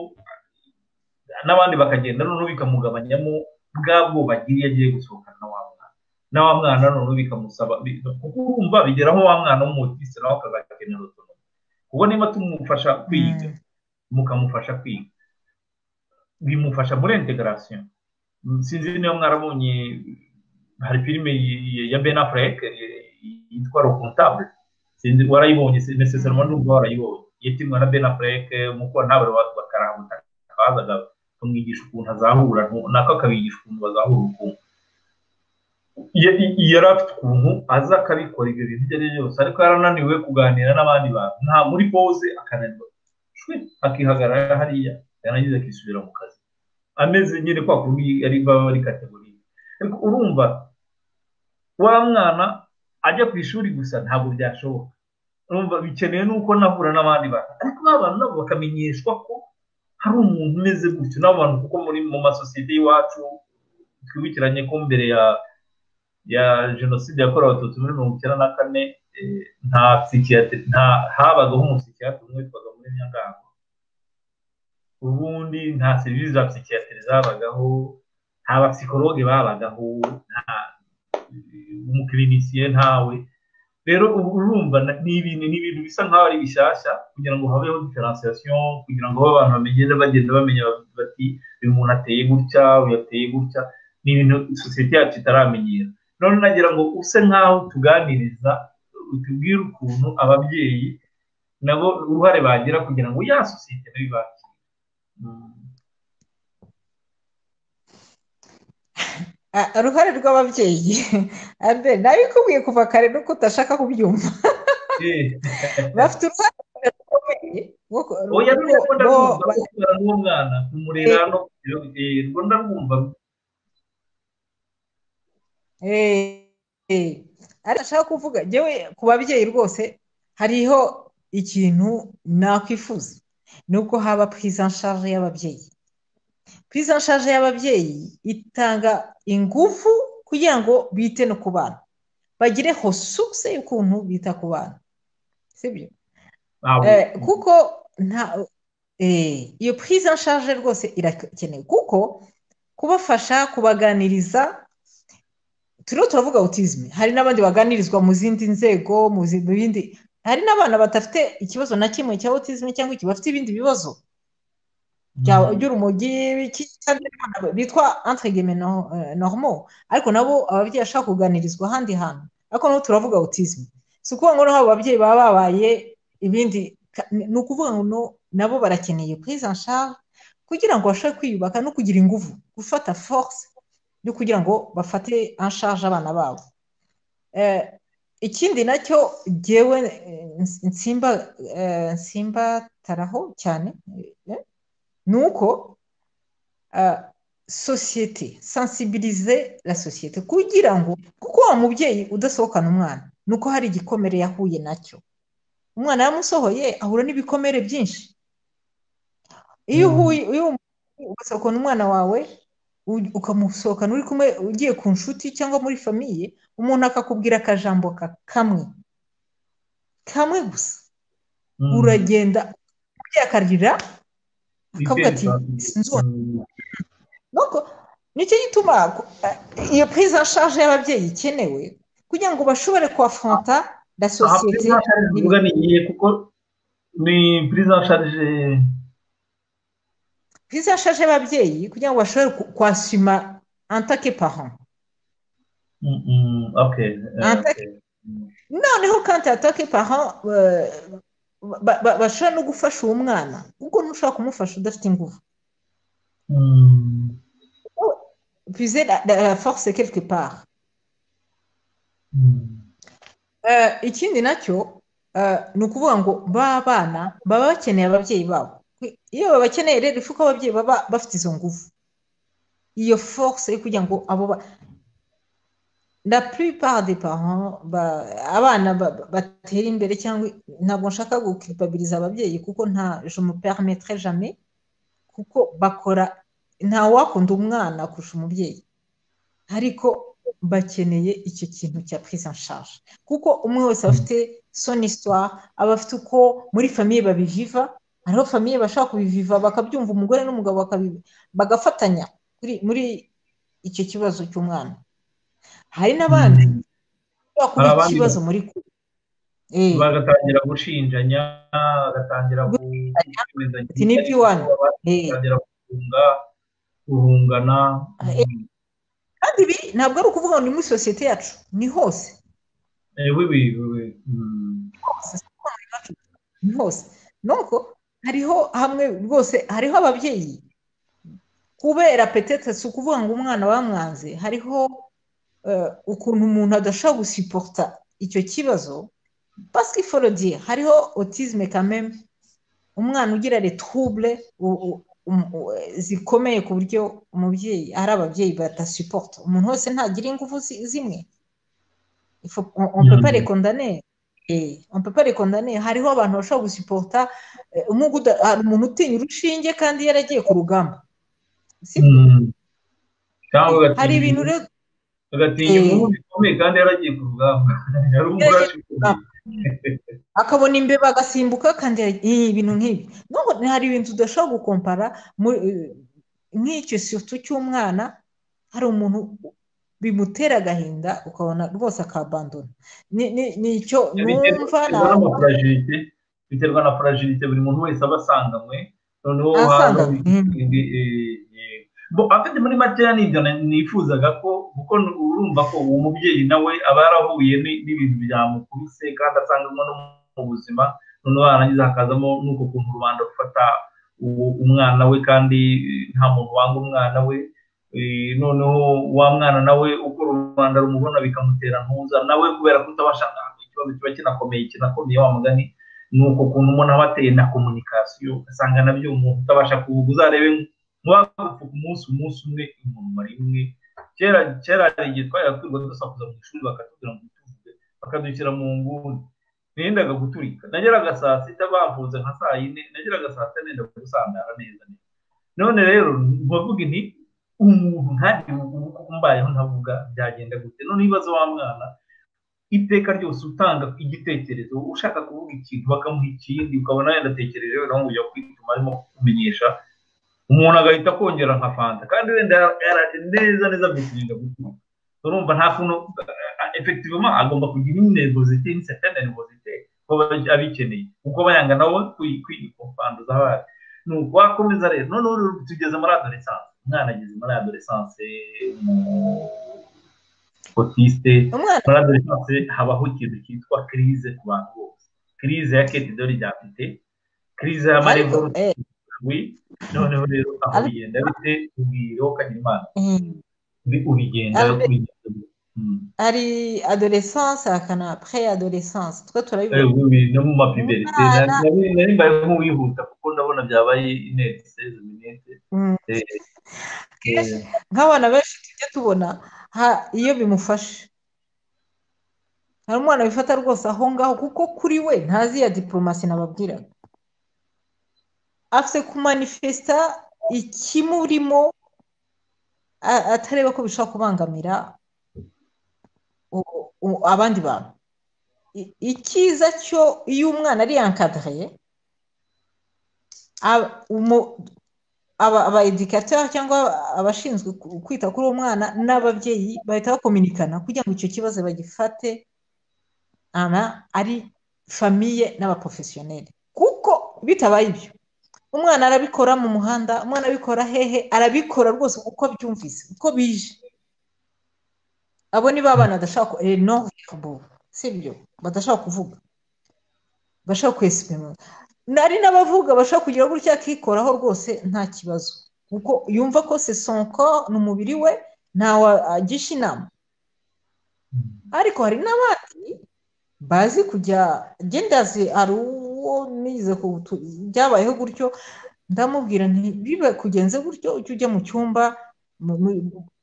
n'abandi bakagenda noneho bikamugabanyamo bwa bwubaki iyo agiye gusohokana na wa mwana na wa mwana noneho bikamusaba kuko urumva bigera nko wa mwana w'umutisi nawe akazakenera utuntu kuko niba tumufasha kwiga mukamufasha kwiga bimufasha muri integarasiyo sinzi niba mwarabonye hari filime ya ben affleck yitwa rokontabule sinzi warayibonye nesesarimo n'ubwo warayibonye yetimwa na ben affleck mukora nawe bakaramutaka bazaga bamwigisha ukuntu azahura nako akabigisha ukuntu bazahura ubukungu yari afite ukuntu aza akabikora ibyo bintu ibyo ari byo byose ariko yarananiwe kuganira n'abandi bantu nta muri pose akananirwa akihagarara hariya yarangiza akisubira mu kazi ameze nyine kwa kundi yari baba ari kategori ariko urumva wa mwana ajya ku ishuri gusa ntabwo byashoboka urumva bikeneye n'uko nahura n'abandi bantu ariko abantu nabo bakamenyeshwa ko hari umuntu umeze gutyo n'abantu kuko muri mu masosiyete y'iwacu twibukiranye ko mbere ya ya jenoside yakorewe abatutsi muri mirongo icyenda na kane nta psikiyatiri nta habagaho umusikiyatiri umwe witwaga muri nyangango ubundi nta serivisi za psikiyatiri zabagaho nta bapsikologe babagaho nta umukirinisiye ntawe rero ubu urumva ni ibintu ni ibintu bisa nk'aho ari bishyashya kugira ngo habeho diferansiyasiyo kugira ngo abantu bamenye bagenda bamenya bati uyu muntu ateye gutya uyu ateye gutya ni ibintu sosiyete yacu itaramenyera none nagira ngo use nk'aho tuganiriza tubwire ukuntu ababyeyi nabo uruhare bagira kugira ngo ya sosiyete nayo ibakire uruhare rw'ababyeyi nabikubwiye kuva kare nuko udashaka kubyumva bafite uruhare rukomeye oya rero ndarwumva gukura n'umwana kumurera no rwo ndarwumva ariko ashaka kuvuga yewe ku babyeyi rwose hariho ikintu nakwifuza nubwo haba purize anshaje y'ababyeyi purize anshaje y'ababyeyi itanga ingufu kugira ngo bite no ku bana bagire hosuse y'ukuntu bita ku bana sibyo kuko nta iyo purize anshaje rwose irakenewe kuko kubafasha kubaganiriza turiho turavuga awutizime hari n'abandi baganirizwa mu zindi nzego mu bindi hari n'abana badafite ikibazo na kimwe cya awutizime cyangwa bafite ibindi bibazo by'urumogi bitwa antegeme normo ariko nabo ababyeyi bashaka kuganirizwa ahandi hantu ariko nabo turavuga awutizime si ukuvuga ngo noneho abo babyeyi baba babaye ibindi ni ukuvuga ngo nabo barakeneye kwiza nshaka kugira ngo bashobore kwiyubaka no kugira ingufu gufata force yo kugira ngo bafate anshaje abana babo ikindi nacyo ngewe nsimba nsimbataraho cyane ni uko sosiyete sansibirize la sosiyete kugira ngo kuko wa mubyeyi udasohokana umwana ni uko hari igikomere yahuye nacyo umwana yamusohoye ahura n'ibikomere byinshi iyo uhuye ugasohokana umwana wawe ukamusohokana uri kumwe ugiye ku nshuti cyangwa muri famiye umuntu akakubwira akajambo kamwe kamwe gusa uragenda uyakarira akavuga ati sinzona nicyo gituma iyo purize nshaje y'ababyeyi ikenewe kugira ngo bashobore kuwafanta na sosiyete kuko ni purize nshaje purize nshaje y'ababyeyi kugira ngo bashobore kwasima antake paho noneho kandi atake paho bashobora no gufasha uwo mwana ubwo ntushobora kumufasha udafite ingufu purize la force quelque part ikindi nacyo ni ukuvuga ngo ba bana baba bakeneye ababyeyi babo iyo babakeneye rero ifuka ababyeyi baba bafite izo ngufu iyo force yo kugira ngo abo la plupart des parents abana batera imbere cyangwa ntabwo nshaka gukipabiriza ababyeyi kuko nta je me permetre jamais kuko bakora nta wakunda umwana kurusha umubyeyi ariko bakeneye icyo kintu cya prise en charge kuko umwe wese aba afite son histoire aba afite uko muri famiye babiviva hariho famiye bashaka kubiviva bakabyumva umugore n'umugabo bagafatanya muri icyo kibazo cy'umwana hari n'abandi bashobora kuba ikibazo muri kure bagatangira gushinjanya bagatangira guhunga guhungana kandi ibi ntabwo ari ukuvuga ngo ni muri sosiyete yacu ni hose ni hose nuko hariho hamwe rwose hariho ababyeyi kubera petete si ukuvuga ngo umwana bamwanze hariho ukuntu umuntu adashobora gusiporota icyo kibazo pasike iforogiye hariho otizme kameme umwana ugira retrouble zikomeye ku buryo umubyeyi hari ababyeyi badasiporota umuntu wese ntagira ingufu zimwe ompepare kondaneri ompepare kondaneri hariho abantu bashobora gusiporota hari umuntu utinya urushinge kandi yaragiye ku rugamba hari ibintu rero agatinya inkuru bikomeye kandi yaragiye ku rugamba yari umugore akabona imbeba agasimbuka kandi ibintu nk'ibi nubwo hari ibintu udashobora gukompara nk'icyo situ cy'umwana hari umuntu bimutera agahinda ukabona rwose akabandona ni icyo numva biterwa na furajirite buri muntu wese aba asanganywe noneho hano afite muri makeya nibyo nifuzaga ko kuko urumva ko uwo mubyeyi nawe aba yarahuye n'ibintu byamukubise kandi asanganywe no mu buzima noneho yarangiza hakazamo n'uko kuntu rubanda rufata umwana we kandi nta muntu wanga umwana we noneho wa mwana nawe uko rubanda rumubona bikamutera ntuza nawe kubera kutabasha ikibazo kiba kinakomeye kinakomeye wa mugani ni uko kuntu umuntu aba ateye na komunikasiyo ugasanga nabyo umuntu utabasha kuvuga uzarebe nk'uwapfa ku munsi umunsi umwe umuntu mara imwe kera kera hari igihe twari turwa dusakuza mu ishuri bakatubwira ngo tuvuge bakadushyira mu nguni nirindaga guturika nageraga saa sita bavunze nka saa yine nageraga saa sita nenda gusandara neza neza none rero ntibavuge nti umuntu ntajye ubu mbayeho ntavuga byagenda gute none ibibazo wa mwana iteka ryose utanga igitekerezo ushaka kuvuga ikintu bakamuha ikindi ukabona yenda atekereje wenda nk'ujya kwituma arimo kumenyesha umuntu agahita akongera nka fanta kandi wenda yaraje neza neza bisirinda gutuma urumva nta kuntu efektivema agomba kugira inebozite n'isetene nebozite ko abikeneye kuko bayanga nabo kwikwanduza abana ni wakomeza rero noneho tugeze muri adoresanse umwana ageze muri adoresanse mu otiste muri adoresanse habaho ikintu cyitwa kirize ku bantu bose kirize ya keti dore ryafite kirize ya marevo noneho rero aho bigenda bite ubwiriho kanyimana ubigenda hari adoresanse hakana pre adoresanse twe turabivuga no mu mapiberite nari mbaye nk'uwihuta kuko ndabona byabaye inteko seze minete nk'abana benshi tujya tubona iyo bimufashe hari umwana bifata rwose aho ngaho kuko kuri we ntazi ya diporomasi nababwiraga afite kumanifesita ikimurimo atareba ko bishobora kubangamira abandi bantu icyiza cyo iyo umwana ari yankadiriye aba edikateri cyangwa abashinzwe kwita kuri uwo mwana n'ababyeyi bahita bakominikana kugira ngo icyo kibazo bagifate ari famiye n'abaporofesiyoneri kuko bitabaye ibyo umwana arabikora mu muhanda umwana abikora hehe arabikora rwose uko abyumvise uko bije abo ni ba bana badashaka no si byo badashaka kuvuga bashaka kwesipima nari n'abavuga bashaka kugira gutya akikoraho rwose nta kibazo kuko yumva ko sesonko ni umubiri we ntawe agisha inama ariko hari n'abandi bazi kujya gendazi hari uwo nize byabayeho gutyo ndamubwira ntibibe kugenze gutyo ujye ujya mu cyumba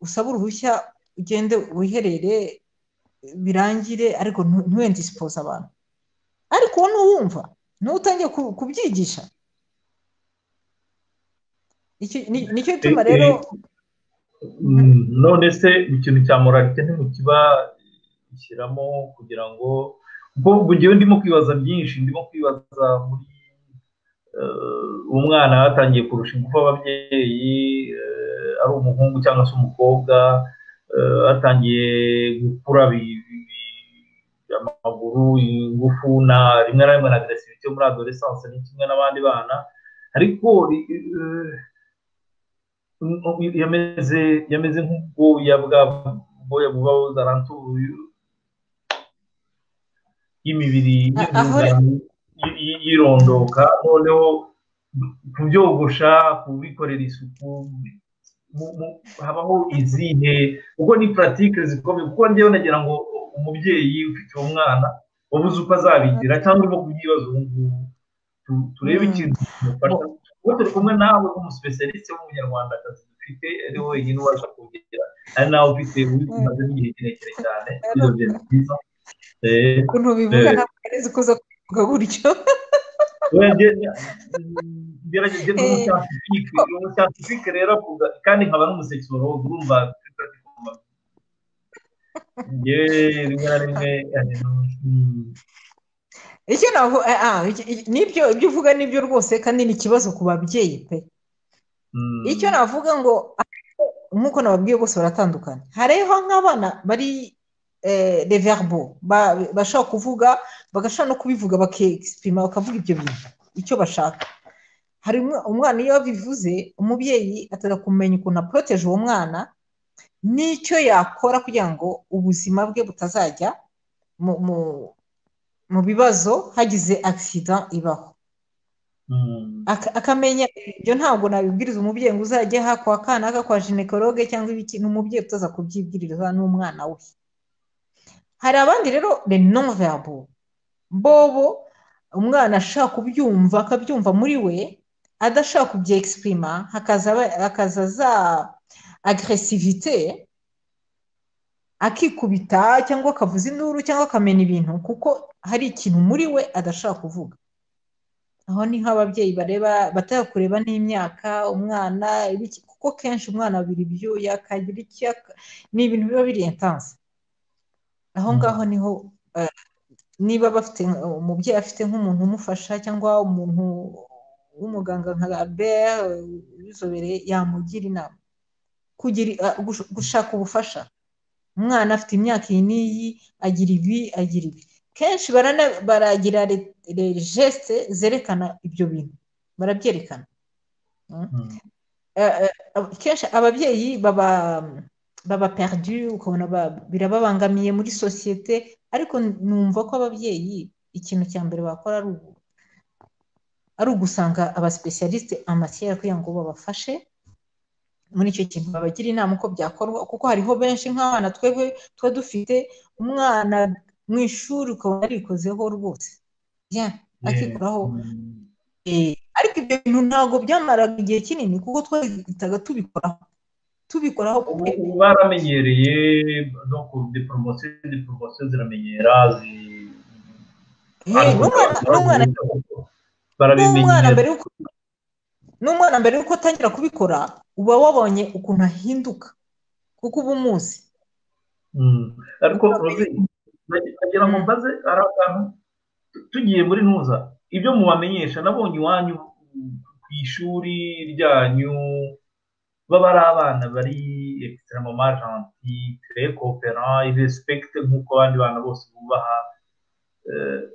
usaba uruhushya ugende wiherere birangire ariko ntiwendisipoze abantu ariko wowe ntuwumva ntutange kubyigisha nicyo gituma rero none se ikintu cya moralite ntimukiba ishyiramo kugira ngo ubwo ngewe ndimo kwibaza byinshi ndimo kwibaza muri umwana yatangiye kurusha ingufu ababyeyi ari umuhungu cyangwa se umukobwa batangiye gukura amaguru ingufu na rimwe na rimwe na agresivite muri adoresanse ni kimwe n'abandi bana ariko yameze yameze nk'ubwoya bw'ubwoya buba buzarantuye y'imibiri yirondoka noneho kubyogosha kubikorera isuku habaho izihe kuko ni puratike zikomeye kuko ngewe nagira ngo umubyeyi ufite uwo mwana wabuze uko azabigira cyangwa urimo kubyibaza ubu ngubu turebe ikintu kimufasha kuko turi kumwe nawe nk'umusipesiyarisite w'umunyarwandakazi dufite ari wenyine ubasha kugira ari nawe ufite ubimaze igihe kirekire cyane ibyo bintu byiza ukuntu bivuga ntabwo ari uko uza kubivuga gutyo gerageza umusatifike rero avuga kandi nkaba n'umusekisologo urumva rimwe na rimwe icyo navuga nibyo ibyo uvuga nibyo rwose kandi ni ikibazo ku babyeyi pe icyo navuga ngo nk'uko nababwiye bose baratandukanye hariho nk'abana bari reverbo bashobora kuvuga bagashobora no kubivuga bakegisipima bakavuga ibyo bintu icyo bashaka hari umwana iyo bivuze umubyeyi atari kumenya ukuntu aporoteje uwo mwana n'icyo yakora kugira ngo ubuzima bwe butazajya mu bibazo hagize agisida ibaho akamenya ibyo ntabwo nabibwiriza umubyeyi ngo uzajye hakwa akana kwa jinekoroge cyangwa ibiki ni umubyeyi utaza kubyibwiriza n'umwana we hari abandi rero ni non verbo bobo umwana ashaka kubyumva akabyumva muri we adashaka kubyegisipurima hakaza za agresivite akikubita cyangwa akavuza induru cyangwa akamena ibintu kuko hari ikintu muri we adashaka kuvuga aho ni nk'ababyeyi bareba batari kureba n'imyaka umwana kuko kenshi umwana abira ibyuya akagira icyo ni ibintu biba biri intanse aho ngaho niho niba bafite umubyeyi afite nk'umuntu umufasha cyangwa umuntu w'umuganga nka Albert ubizobereye yamugira inama gushaka ubufasha umwana afite imyaka iyi n'iyi agira ibi agira ibi kenshi baragira regesite zerekana ibyo bintu barabyerekana kenshi ababyeyi baba baba perdu ukabona birababangamiye muri sosiyete ariko numva ko ababyeyi ikintu cya mbere bakora ari ugusanga abasipesiyarisite amasiyeri kugira ngo babafashe muri icyo kintu babagira inama uko byakorwa kuko hariho benshi nk'abana twebwe tuba dufite umwana mu ishuri ukaba yarikozeho rwose akikoraho ariko ibyo bintu ntabwo byamaraga igihe kinini kuko twahitaga tubikoraho tubikoraho baramenyereye no ku diporomosiyo diporomosiyo ziramenyera n'umwana mbere y'uko atangira kubikora uba wabonye ukuntu ahinduka kuko uba umuzi ariko kugira ngo mbaze hari akantu tugiye muri ntuza ibyo mubamenyesha nabonye iwanyu ku ishuri ryanyu baba ari abana bari egisitara mama janti tere kopera irespekite nk'uko abandi bana bose bubaha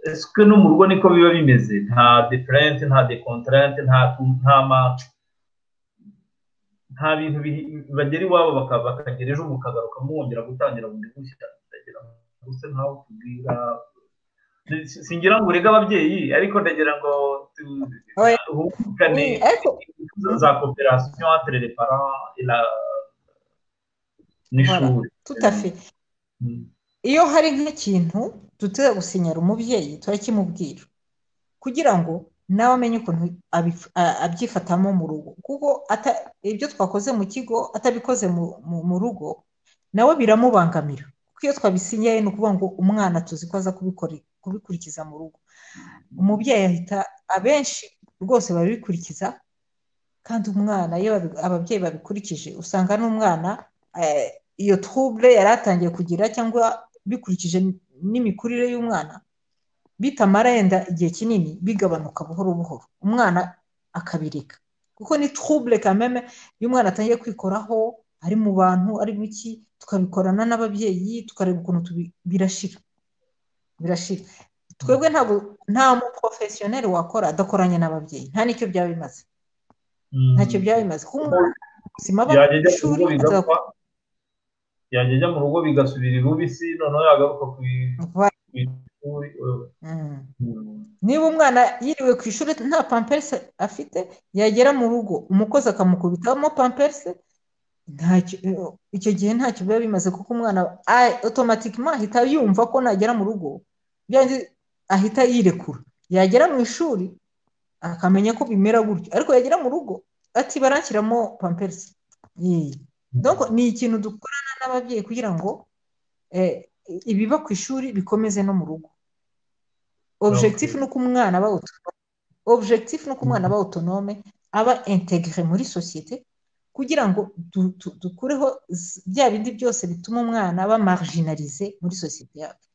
esike no mu rugo niko biba bimeze nta diferente nta dekontarente nta manca nta bintu bagera iwabo bakagera ejo mukagaruka mwongera gutangira bundi bushya gusa nkaho tubwira singira ngo urege ababyeyi ariko ndagira ngo tuhukane za koperasiyo entre les parents et la n'ishuri tutafe iyo hari nk'ikintu tutari gusinyara umubyeyi turakimubwira kugira ngo nawe amenye ukuntu abyifatamo mu rugo kuko ibyo twakoze mu kigo atabikoze mu rugo nawe biramubangamira kuko iyo twabisinyaye ni ukuvuga ngo umwana tuzi ko aza kubikurikiza mu rugo umubyeyi ahita abenshi rwose barabikurikiza kandi umwana iyo ababyeyi babikurikije usanga n'umwana iyo twubure yari atangiye kugira cyangwa bikurikije n'imikurire y'umwana bitamarenda igihe kinini bigabanuka buhoro buhoro umwana akabireka kuko ni twubure kameme iyo umwana atangiye kwikoraho ari mu bantu ari biki tukabikorana n'ababyeyi tukareba ukuntu birashira birashira twebwe ntabwo nta muporofesiyoneri wakora adakoranye n'ababyeyi nta n'icyo byaba bimaze ntacyo byaba bimaze kuko ubuzima bw'amashuri yajya ajya mu rugo bigasubira irubisi noneho yagaruka ku ishuri niba umwana yiriwe ku ishuri nta pamperisi afite yagera mu rugo umukozi akamukubitamo pamperisi icyo gihe ntacyo biba bimaze kuko umwana otomatikima ahita yumva ko nagera mu rugo ahita yirekura yagera mu ishuri akamenya ko bimera gutyo ariko yagera mu rugo ati baranshyiramo pamperisi ni ikintu dukorana n'ababyeyi kugira ngo ibiba ku ishuri bikomeze no mu rugo objegitifu ni uko umwana aba otonome objegitifu ni uko umwana aba otonome aba integire muri sosiyete kugira ngo dukureho bya bindi byose bituma umwana aba marginalize muri sosiyete yacu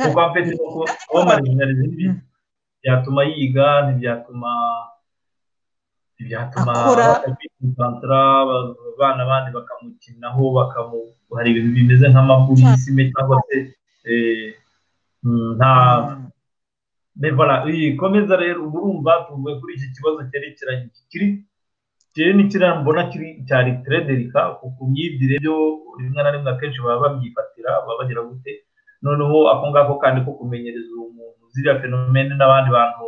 kuko apeti kuba marginalize ntibyatuma yiga ntibyatuma ntibyatuma kwitantara abana bandi bakamukinaho bakamu hari ibintu bimeze nk'amaburisime cyangwa se nta komeza rero ubu urumva tuvuye kuri iki kibazo cyerekeranye kiri kiri n'ikirambo kiri cyari derika ku myigire byo rimwe na rimwe akenshi baba babyifatira baba bagira gute noneho ako ngako kandi ko kumenyereza uwo muntu ziriya fenomene n'abandi bantu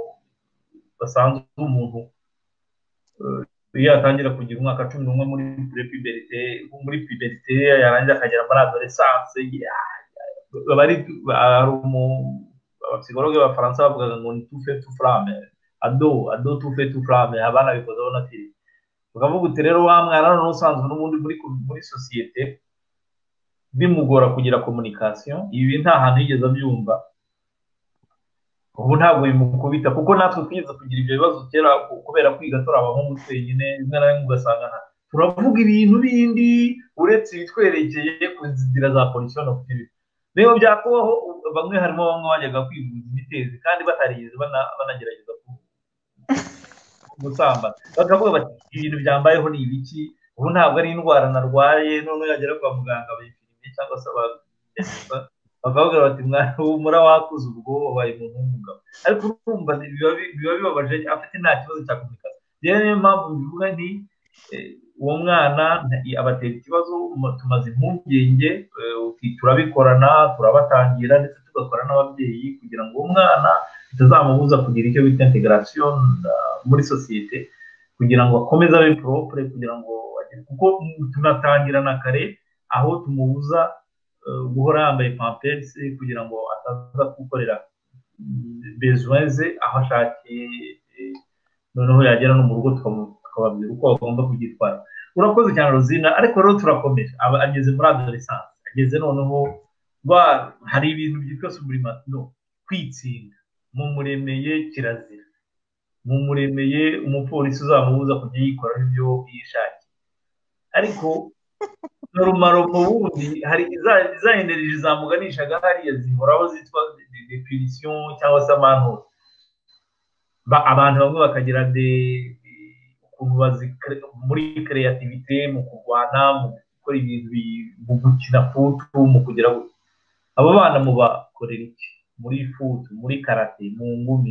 basanzwe umuntu iyo yatangira kugira umwaka cumi n'umwe muri puberite muri puberite yarangira akagera muri adoresanse hari abapsikologe b'abafaransa bavugaga ngo ni tufe tufurame ado ado tufe tufurame abanabikoze bonatiri ukavuga uti rero wa mwana none usanzwe n'ubundi muri muri sosiyete bimugora kugira komunikasiyo ibi nta hantu yigeze abyumva ubu ntabwo bimukubita kuko natwe twigeze kugira ibyo bibazo kera kubera kwiga turi abahungu twenyine rimwe na rimwe ugasanga turavuga ibintu bindi uretse ibitwerekeye ku nzira za polisiyo ku kibi rero byakubaho bamwe harimo bamwe bajyaga kwivuza imitezi kandi batarigeze banagerageza gusambana bakavuga bati ibintu byambayeho ni ibiki ubu ntabwo ari indwara narwaye none yagera kwa muganga bayipimye cyangwa se bakavuga bati mwana humura wakuze ubwo wabaye umuntu w'umugabo ariko urumva biba bibabaje afite nta kibazo cya komunikasi rero niyo mpamvu bivuga nti uwo mwana abatera ikibazo tumaze impungenge turabikorana turabatangira ndetse tugakora n'ababyeyi kugira ngo uwo mwana bitazamubuza kugira icyo bita integarasiyo muri sosiyete kugira ngo akomeze abe poropure kugira ngo kuko tunatangirana kare aho tumubuza guhora yambaye pamperisi kugira ngo ataza gukorera bezuweze aho ashakiye noneho yagera no mu rugo tukababwira uko bagomba kubyitwara urakoze cyane ruzina ariko rero turakomeje ageze muri adolescence ageze noneho hari ibintu byitwa suburimano kwitsinda mumuremeye kirazira mumuremeye umupolisi uzamubuza kujya yikora ibyo yishakiye ariko norumaro mu bundi hari za energy zamuganishaga hariya zihoraho zitwa depirisiyo cyangwa se amanura abantu bamwe bakagira de ukuntu bazi muri kreativite mu kurwana mu gukora ibintu mu gukina futu mu kugira abo bana mubakorera iki muri futu muri karate mu ngumi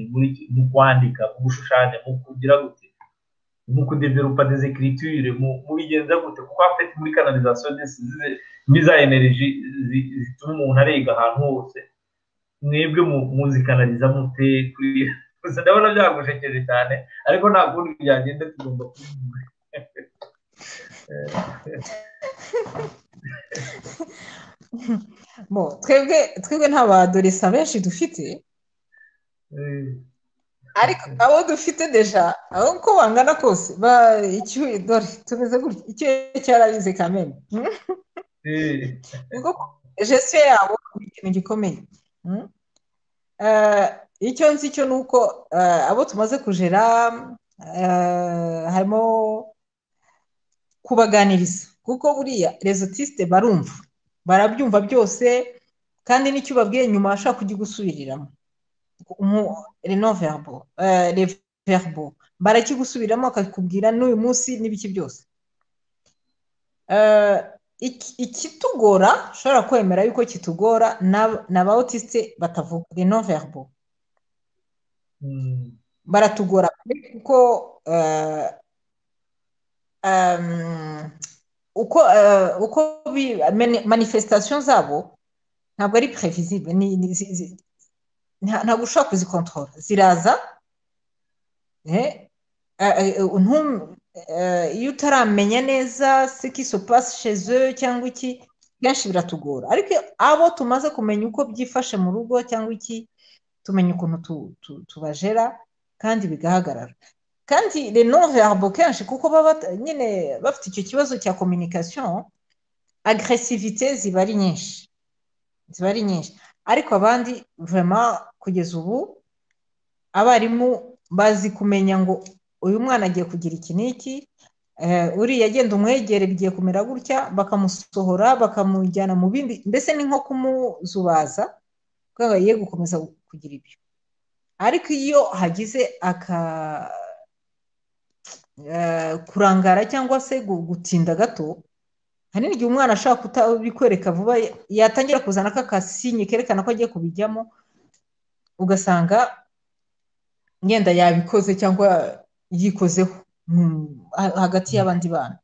mu kwandika mu gushushanya mu kugira gute mu kudeverupa des écritures mu bigenza gute kuko afite muri canalisation desize muri za energy zituma umuntu arega ahantu hose mwebwe muzikanaliza mute kuri gusa ndabona byagushekeje cyane ariko nta kundi byagenda tugomba kubivuga twebwe twebwe nta badoresa benshi dufite ariko abo dufite deja aho uko bangana kose icyuye dore tumeze gutya icyuye cyarabize kamena kuko jesite yabo ni ikintu gikomeye icyo nzi cyo ni uko abo tumaze kujera harimo kubaganiriza kuko buriya rezotisite barumva barabyumva byose kandi n'icyo ubabwiye nyuma bashobora kujya gusubiriramo reverbo barakigusubiramo bakakubwira n'uyu munsi n'ibiki byose ikitugora ushobora kwemera yuko kitugora ni aba otisite batavuga renoverbo baratugora kuko uko uko manifestation zabo ntabwo ari previsibwe ntabwo ushobora kuzikontorora ziraza iyo utaramenya neza se kisopasi sheze cyangwa iki benshi biratugora ariko abo tumaze kumenya uko byifashe mu rugo cyangwa iki tumenya ukuntu tubajera kandi bigahagarara kandi reno verbo kenshi kuko baba nyine bafite icyo kibazo cya kominikasiyo agresivite ziba ari nyinshi ziba ari nyinshi ariko abandi vema kugeza ubu abarimu bazi kumenya ngo uyu mwana agiye kugira iki n'iki uriya agenda umwegere bigiye kumera gutya bakamusohora bakamujyana mu bindi mbese ni nko kumuzubaza kuko agiye gukomeza kugira ibyo ariko iyo hagize aka kurangara cyangwa se gutinda gato hari n'igihe umwana ashobora kutabikwereka vuba yatangira kuzana aka kasinye kerekana ko agiye kubijyamo ugasanga yenda yabikoze cyangwa yikozeho hagati y'abandi bana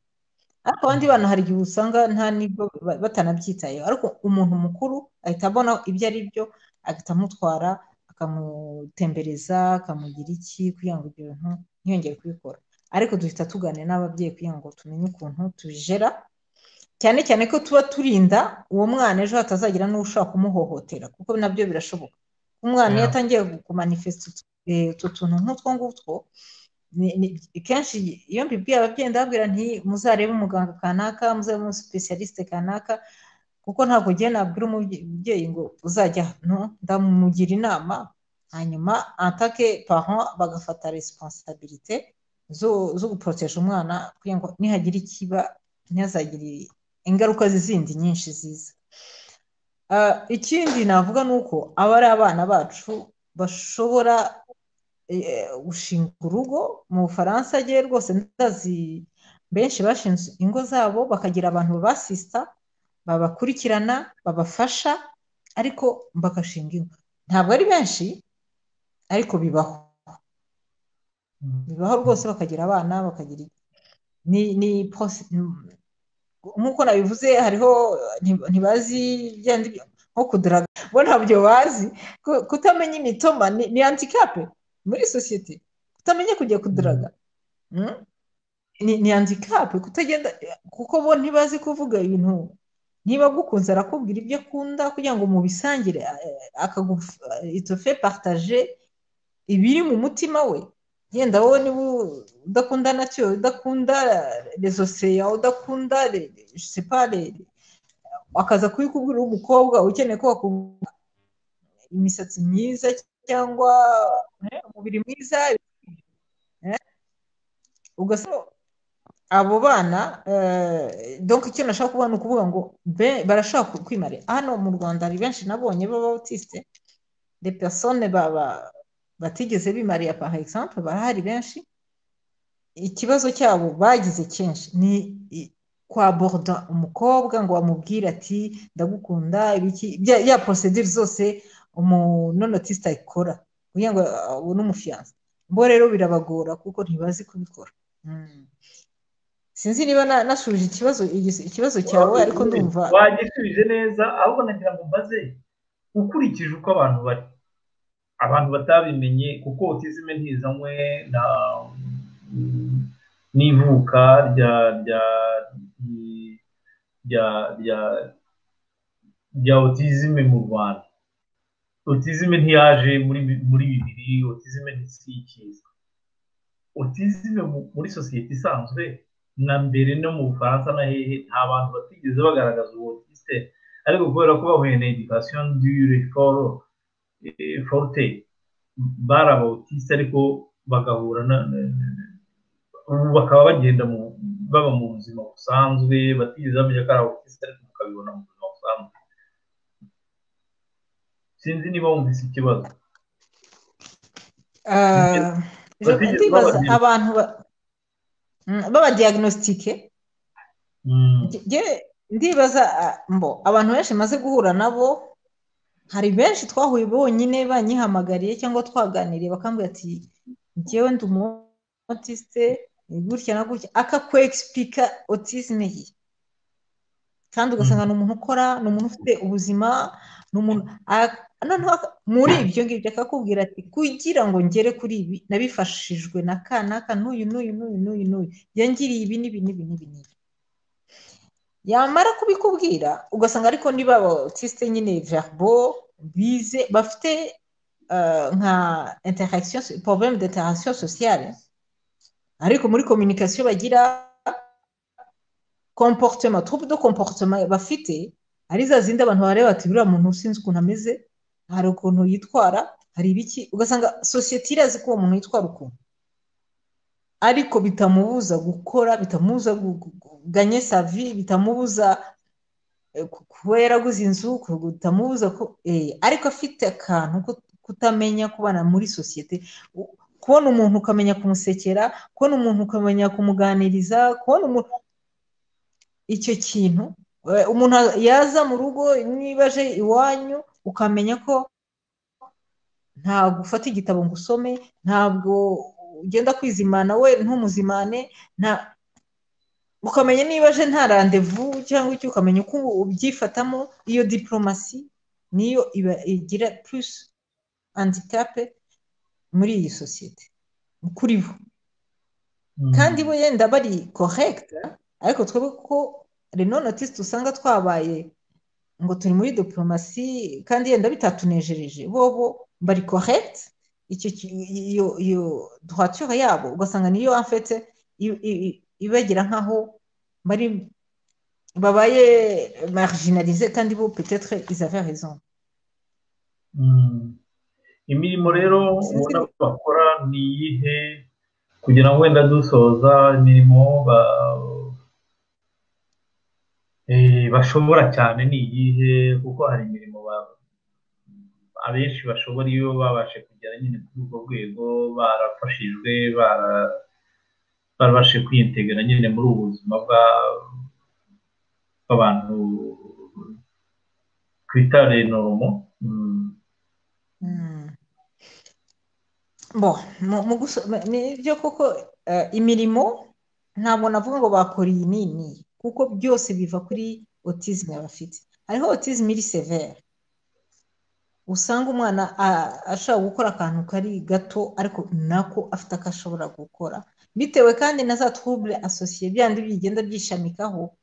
ariko abandi bana hari igihe usanga nta n'ibyo batanabyitayeho ariko umuntu mukuru ahita abona ibyo ari byo agahita amutwara akamutembereza akamugira iki kugira ngo ibyo bintu ntiyongere kubikora ariko duhita tuganira n'ababyeyi kugira ngo tumenye ukuntu tubijera cyane cyane ko tuba turinda uwo mwana ejo hatazagira n'ushobora kumuhohotera kuko nabyo birashoboka umwana iyo atangiye kumanifesita utu tuntu nk'utwo ngutwo kenshi iyo mbibwiye ababyeyi ndababwira nti muzarebe umuganga kanaka muzarebe umusipesiyalisite kanaka kuko ntabwo ugiye nabwira umubyeyi ngo uzajya ndamugira inama hanyuma atake paho bagafata resipansabirite zo guporoteje umwana kugira ngo nihagira ikiba ntihazagire ingaruka zindi nyinshi ziza ikindi navuga ni uko aba ari abana bacu bashobora gushinga urugo mu bufaransa agiye rwose ndazi benshi bashinze ingo zabo bakagira abantu babasista babakurikirana babafasha ariko bagashinga ingo ntabwo ari benshi ariko bibaho bibaho rwose bakagira abana bakagira ni nk'uko nabivuze hariho ntibazi nko kuduraga bo ntabyo bazi kutamenya imitoma ni antikape muri sosiyete kutamenya kujya kuduraga ni antikape kutagenda kuko bo ntibazi kuvuga ibintu niba agukunze arakubwira ibyo akunda kugira ngo mubisangire itofe partaje ibiri mu mutima we yenda wowe niba udakunda nacyo udakunda rezoseya udakunda separe akaza kubikubwira umukobwa ukeneye ko bakubwira imisatsi myiza cyangwa umubiri mwiza ugasaba abo bana donka icyo nashaka kubona ni ukuvuga ngo barashaka kwimara hano mu rwanda hari benshi nabonye b'abatisite de persone batigeze bimariya paha egisampu barahari benshi ikibazo cyabo bagize kenshi ni kwa borda umukobwa ngo wamubwire ati ndagukunda ya porosedire zose umunonotiste ayikora kugira ngo abone umufiyanza bo rero birabagora kuko ntibazi kubikora sinzi niba nasubije ikibazo ikibazo cyawe ariko ndumva wagisubije neza ahubwo nagira ngo mbaze ukurikije uko abantu bari abantu batabimenye kuko utizime ntizanywe n'ivuka rya rya rya rya rya otizime mu rwanda otizime ntiyaje muri muri bibiri otizime ntisikizwa otizime muri sosiyete isanzwe na mbere no mu bufaransa na hehe nta bantu batigeze bagaragaza uwo otiste ariko kubera ko bahuye na edikasiyo dure foro forute bari abawutiste ariko bagahura bakaba bagenda baba mu buzima busanzwe batigeze bamenya ko ari abawutiste ariko bakabibona mu buzima busanzwe sinzi niba wumvise ikibazo abantu babadiagnositike ndibaza mbo abantu benshi maze guhura nabo hari benshi twahuye bonyine banyihamagariye cyangwa twaganiriye bakambwira ati ngewe ndi umotiste gutya na gutya akakwegisipika otisime ye kandi ugasanga ni umuntu ukora ni umuntu ufite ubuzima ni umuntu muri ibyo ngibyo akakubwira ati kugira ngo ngere kuri ibi nabifashijwe na kanaka n'uyu n'uyu n'uyu n'uyu n'uyu yangiriye ibi n'ibi n'ibi n'ibi n'ibi yamara kubikubwira ugasanga ariko niba abatisite nyine verbo bize bafite nka interakisiyo porobemu de interakisiyo sosiyale ariko muri kominikasiyo bagira komporutema turupe do komporutema bafite hari za zindi abantu bareba bati buriya muntu usinzi ukuntu ameze hari ukuntu yitwara hari ibiki ugasanga sosiyete irazi ko uwo muntu yitwara ukuntu ariko bitamubuza gukora bitamubuza ganye savi bitamubuza kuba yaraguze inzu bitamubuza ko ariko afite akantu kutamenya kubana muri sosiyete kubona umuntu ukamenya kumusekera kubona umuntu ukamenya kumuganiriza kubona umuntu icyo kintu umuntu yaza mu rugo niba aje iwanyu ukamenya ko ntabwo ufata igitabo ngo usome ntabwo ugenda kwizimana we ntumuzimane ukamenya niba aje nta randevu cyangwa icyo ukamenya uko ubyifatamo iyo diporomasi niyo iba igira purusi handikape muri iyi sosiyete kuri bo kandi bo yenda bari korekita ariko twebwe kuko reno notisite usanga twabaye ngo turi muri diporomasi kandi yenda bitatunejereje bobo bari korekiti iyo duhature yabo ugasanga niyo afetse ibagera nk'aho bari babaye marijinarize kandi bo petetre izave rezo imirimo rero ubona ko bakora ni iyihe kugira ngo wenda dusoza imirimo bashobora cyane ni iyihe kuko hari imirimo abenshi bashobora iyo babashe kugera nyine kuri urwo rwego barafashijwe barabashe kwiyitegura nyine muri ubu buzima bw'abantu twita renoromo nibyo kuko imirimo ntabwo navuga ngo bakora iyi nini kuko byose biva kuri otizime bafite hariho otizime iri severe usanga umwana ashobora gukora akantu kari gato ariko nako afite ako ashobora gukora bitewe kandi na za twubure asosiye byandi bigenda byishamikaho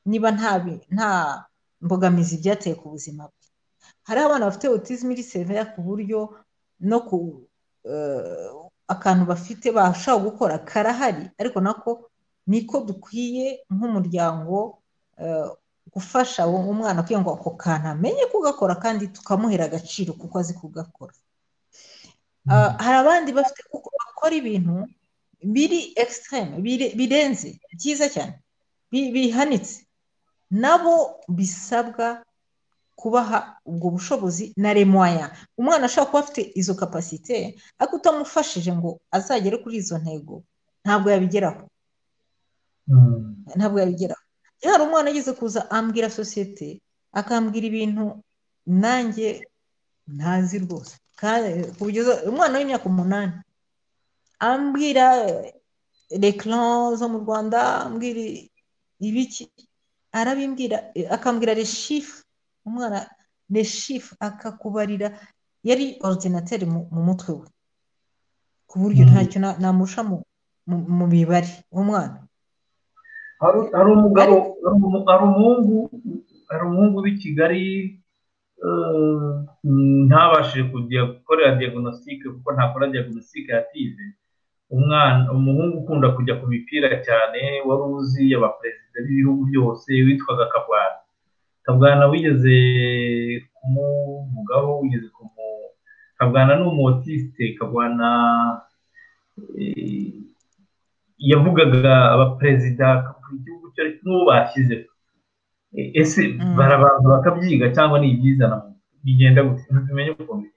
niba nta mbogamizi byateye ku buzima bwe hari abana bafite otizime iri severa ku buryo no ku akantu bafite bashobora gukora karahari ariko nako niko dukwiye nk'umuryango gufasha umwana kugira ngo ako kantu amenye kugakora kandi tukamuhera agaciro kuko azi kugakora hari abandi bafite kuko bakora ibintu biri ekisiteme birenze byiza cyane bihanitse nabo bisabwa kubaha ubwo bushobozi na remoya umwana ashobora kuba afite izo kapasite ariko utamufashije ngo azagere kuri izo ntego ntabwo yabigeraho ntabwo yabigeraho iyo hari umwana ageze kuza ambwira sosiyete akambwira ibintu nanjye ntazi rwose kugeza umwana w'imyaka umunani ambwira rekiran zo mu rwanda ambwira ibiki arabimbwira akambwira reshifu umwana reshifu akakubarira yari orudinateri mu mutwe we ku buryo ntacyo namurusha mu mibare w'umwana hari umugabo hari umuhungu hari umuhungu w'i kigali ntabashije kujya gukorera diagnostic kuko ntakora diagnostic yative umwana umuhungu ukunda kujya ku mipira cyane wari uzi abaperezida b'ibihugu byose witwaga kabwana kabwana wigeze kumuvugaho wigeze kumu kabwana ni umutisite kabwana yavugaga abaperezida igihugu cyo n'uwo bashyizeho ese barabanza bakabyiga cyangwa ni ibyizana bigenda gutya ntibimenye ukuntu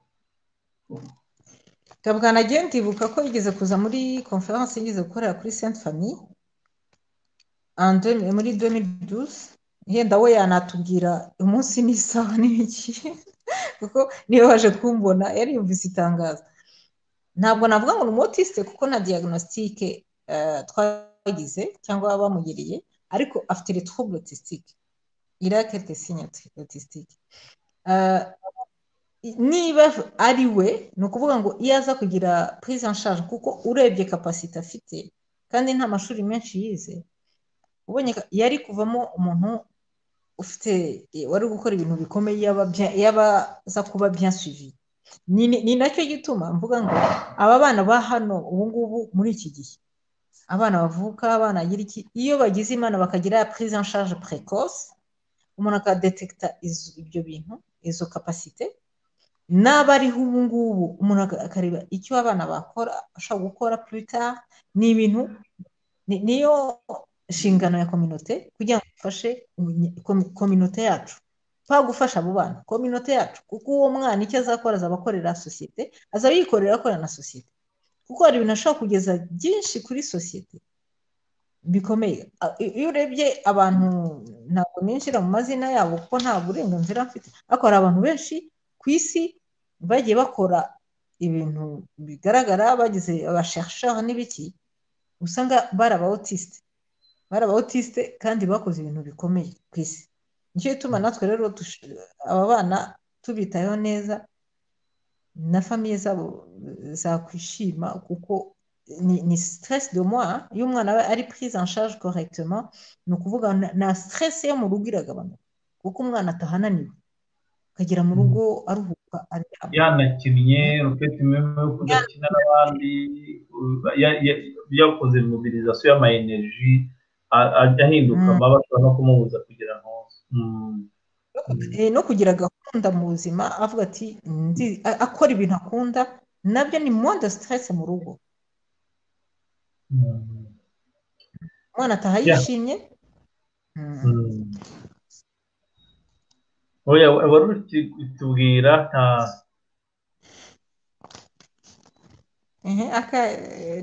kabwana agenda ndibuka ko yigeze kuza muri konferanse yigeze gukorera kuri senti fami muri donidusi yenda we yanatubwira umunsi n'isaha n'ibiki kuko niyo waje kumbona yari yumvise itangazo ntabwo navuga ngo ni umutisite kuko na diagnostique twagize cyangwa bamugiriye ariko afite retrouble autistique il a quelques signes autistique niba ari we ni ukuvuga ngo iyo aza kugira prise en charge kuko urebye capacité afite kandi nta mashuri menshi yize ubonye yari kuvamo umuntu ufite wari gukora ibintu bikomeye yabaza kuba bien suivi ni nacyo gituma mvuga ngo aba bana ba hano ubu ngubu muri iki gihe abana bavuka abana bagira iki iyo bagize imana bakagira prise en charge precoce umuntu akadetekita ibyo bintu izo kapasite n'aba ariho ubu ngubu umuntu akareba icyo abana bakora ashobora gukora puruta ni ibintu niyo nshingano ya kominote kugira ngo ifashe kominote yacu nta gufasha abo bana kominote yacu kuko uwo mwana icyo azakora azaba akorera sosiyete azaba yikorera akorera na sosiyete kuko hari ibintu ashobora kugeza byinshi kuri sosiyete bikomeye iyo urebye abantu ntabwo ninjira mu mazina yabo kuko nta burenganzira mfite ariko hari abantu benshi ku isi bagiye bakora ibintu bigaragara bagize abashashara n'ibiki usanga bari abawotisite bari abawotisite kandi bakoze ibintu bikomeye ku isi nicyo gituma natwe rero aba bana tubitayeho neza na famiye zabo zakwishima kuko ni stress de moi iyo umwana aba ari prise en charge correctement ni ukuvuga na stress yo mu rugo iragabanuka kuko umwana atahananiwe akagera mu rugo aruhuka yanakinnye rufite imwe yo kudakina n'abandi yakoze mobilizasiyo y'amayenerji ahinduka amaba ashobora no kumubuza kugira ngo no kugira gahunda mu buzima avuga ati akora ibintu akunda nabyo ni mwanda sitarese mu rugo umwana ataha yishimye wari uri kutubwira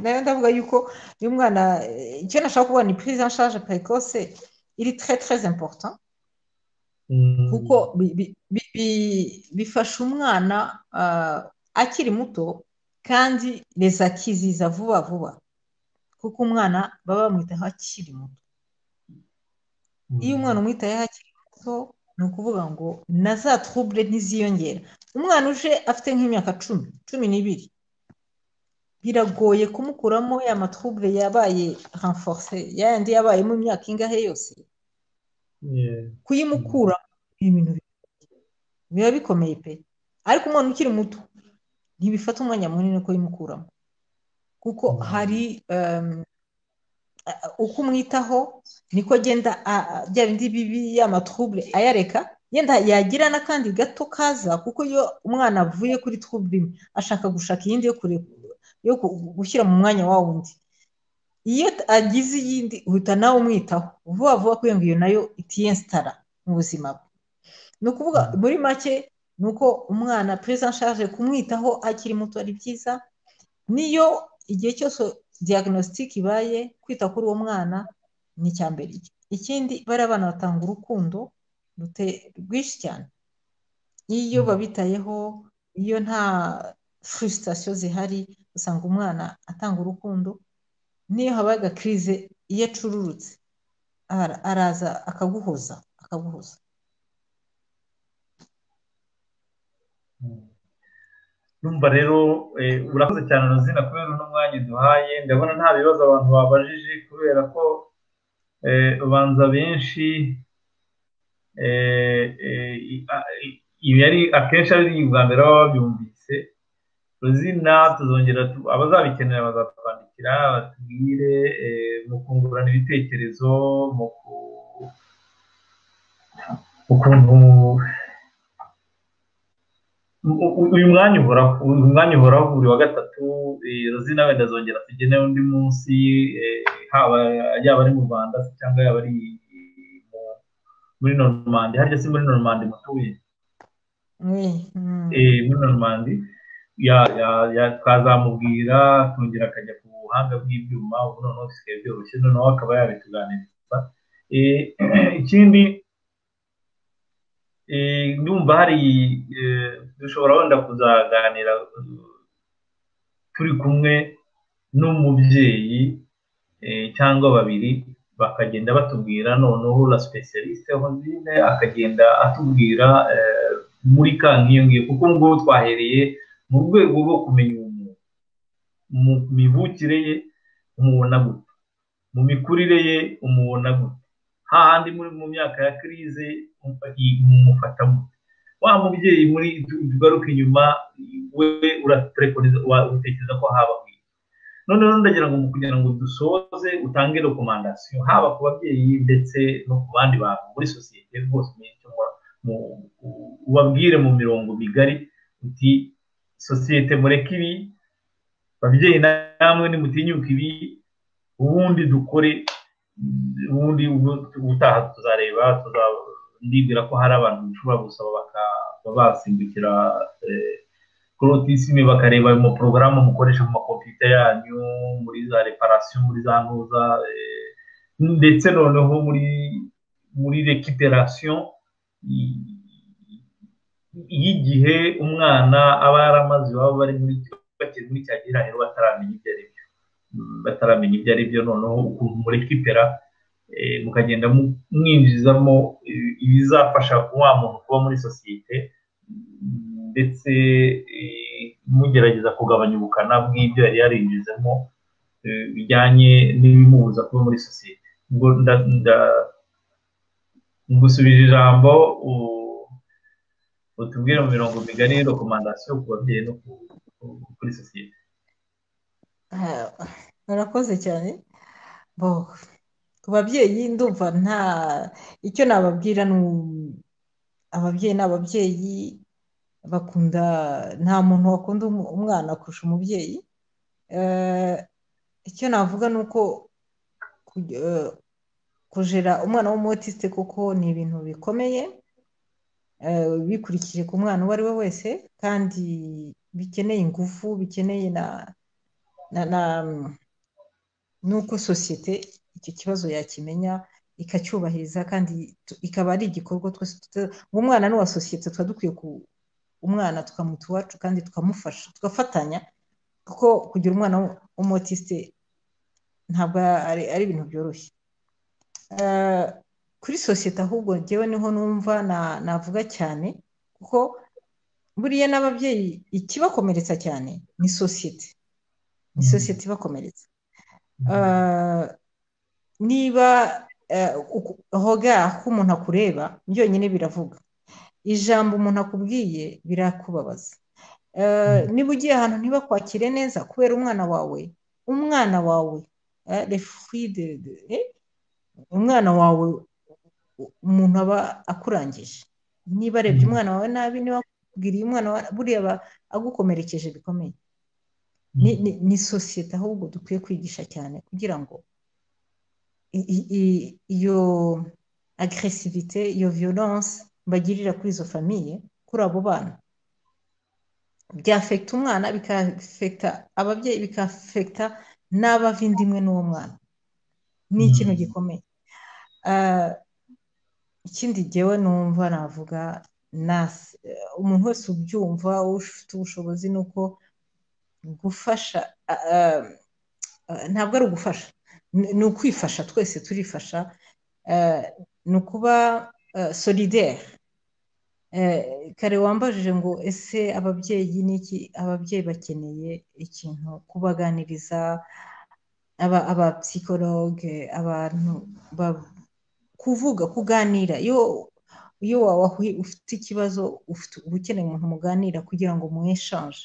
nayo ndavuga yuko uyu mwana icyo nashaka kuvuga ni purize nshaje pekose iri tre tre important kuko bifasha umwana akiri muto kandi reza akiziza vuba vuba kuko umwana baba bamwitaho akiri muto iyo umwana umwitayeho akiri muto ni ukuvuga ngo na za turubure ntiziyongera umwana uje afite nk'imyaka cumi cumi n'ibiri biragoye kumukuramo ya maturubure yabaye ranforse yayandi yabaye mu myaka ingahe yose kuyimukura ibintu biba bikomeye pe ariko umwana ukiri muto ntibifata umwanya munini kuyimukuramo kuko hari uko umwitaho niko agenda bya bindi bibi y'amaturubure ayareka yenda yagira n'akandi gato kaza kuko iyo umwana avuye kuri turubure imwe ashaka gushaka iyindi yo gushyira mu mwanya wa wundi iyo agize iyindi uhita nawe umwitaho vuba vuba kugira ngo iyo nayo itiyensitara mu buzima bwe ni ukuvuga muri make ni uko umwana perezida nshaje kumwitaho akiri muto ari byiza niyo igihe cyose diagnostic ibaye kwita kuri uwo mwana ni icya mbere ikindi bariya abana batanga urukundo rwinshi cyane iyo babitayeho iyo nta furisitasiyo zihari usanga umwana atanga urukundo niyo habaye agakirize iyo acururutse araza akaguhoza akaguhoza numva rero urakoze cyane ruzina kubera uno mwanya duhaye ndabona nta bibazo abantu babajije kubera ko ubanza benshi ibi ari akenshi ari bwa mbere baba babyumvise ruzina tuzongera abazabikenera bazatwandikira batubwire mu kungurana ibitekerezo mu kuntu uyu mwanya uhoraho uyu mwanya uhoraho buri wa gatatu rozina wenda azongera tugene undi munsi haba yaba ari mu rwanda cyangwa yaba ari muri normandi harya si muri normandi mutuye muri normandi twazamubwira akongera akajya ku buhanga bw'ibyuma ubu noneho bisigaye byoroshye noneho akaba yabituganiriza ikindi ndumva hari dushobora wenda kuzaganira turi kumwe n'umubyeyi cyangwa babiri bakagenda batubwira noneho la specialiste hozine akagenda atubwira muri ka nk'iyo ngiyo kuko ngubu twahereye mu rwego rwo kumenya umuntu mu mivukire ye umubona gute mu mikurire ye umubona gute hahandi muri mu myaka ya kirize mumufatamo wa mubyeyi muri tugaruka inyuma we urapurekoniza utekereza ko haba noneho ndagira ngo kugira ngo dusoze utange rekomandasiyo haba ku babyeyi ndetse no ku bandi bantu muri sosiyete rwose ubabwire mu mirongo migari uti sosiyete mureke ibi babyeyi namwe nimutinyuka ibi ubundi dukore ubundi ubutaha tuzareba ndibwira ko hari abantu bishobora gusaba bakaba basimbukira korotisime bakareba mu porogaramu mukoresha mu makompiyuta yanyu muri za reparasiyo muri za ntuza ndetse noneho muri muri rekiperasiyo y'igihe umwana aba yaramaze iwabo bari muri bakiri muri cya gihirahiro bataramenya ibyo ari byo bataramenya ibyo ari byo noneho ukuntu murekipera mukagenda mwinjizamo ibizafasha wa muntu kuba muri sosiyete ndetse mugerageza kugabanya ubukana bw'ibyo yari yarinjizemo bijyanye n'ibimubuza kuba muri sosiyete ngusubije ijambo utubwire mu mirongo migari rekomandasiyo ku babyeyi no kuri sosiyete murakoze cyane ku babyeyi ndumva nta icyo nababwira ni ababyeyi ni ababyeyi bakunda nta muntu wakunda umwana kurusha umubyeyi icyo navuga ni uko kujera umwana w'umutisite kuko ni ibintu bikomeye bikurikije ku mwana uwo ari we wese kandi bikeneye ingufu bikeneye na n'uko sosiyete icyo kibazo yakimenya ikacyubahiriza kandi ikaba ari igikorwa twese umwana ni uwa sosiyete tuba dukwiye umwana tukamwita uwacu kandi tukamufasha tugafatanya kuko kugira umwana w'umutisite ntabwo ari ibintu byoroshye kuri sosiyete ahubwo ngewe niho numva navuga cyane kuko buriya n'ababyeyi ikibakomeretsa cyane ni sosiyete ni sosiyete ibakomeretsa niba hoga aho umuntu akureba byonyine biravuga ijambo umuntu akubwiye birakubabaza niba ugiye ahantu ntibakwakire neza kubera umwana wawe umwana wawe umwana wawe umuntu aba akurangije niba arebye umwana wawe nabi niba akubwiriye umwana wawe buriya aba agukomerekeje bikomeye ni sosiyete ahubwo dukwiye kwigisha cyane kugira ngo iyo agresivite iyo violence bagirira kuri izo famiye kuri abo bana byafekita umwana bikafekita ababyeyi bikafekita n'abavindimwe n'uwo mwana ni ikintu gikomeye ikindi ngewe numva navuga nasi umuntu wese ubyumva ufite ubushobozi ni uko gufasha ntabwo ari ugufasha ni ukwifasha twese turifasha ni ukuba solidere kare wambajije ngo ese ababyeyi n'iki ababyeyi bakeneye ikintu kubaganiriza abapsikologe abantu kuvuga kuganira iyo ufite ikibazo uba ukeneye umuntu muganira kugira ngo mweshanje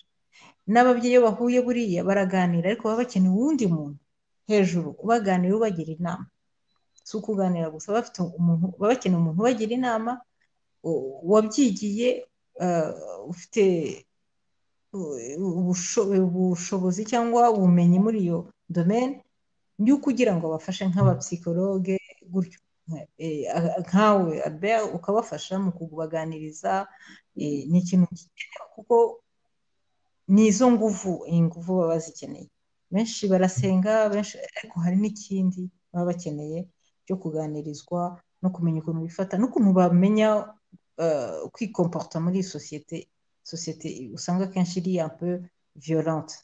n'ababyeyi iyo bahuye buriya baraganira ariko baba bakeneye uwundi muntu hejuru ubaganira ubagira inama si ukuganira gusa bafite umuntu baba bakeneye umuntu ubagira inama wabyigiye ufite ubushobozi cyangwa ubumenyi muri iyo domene niyo kugira ngo abafashe nk'abapsikologe gutyo nkawe albert ukabafasha mu kubaganiriza ni ikintu gikenewe kuko ni izo nguvu inguvu baba bazikeneye benshi barasenga benshi ariko hari n'ikindi baba bakeneye cyo kuganirizwa no kumenya ukuntu bifata n'ukuntu bamenya kwikomporta muri iyi sosiyete sosiyete usanga akenshi iri ampe violente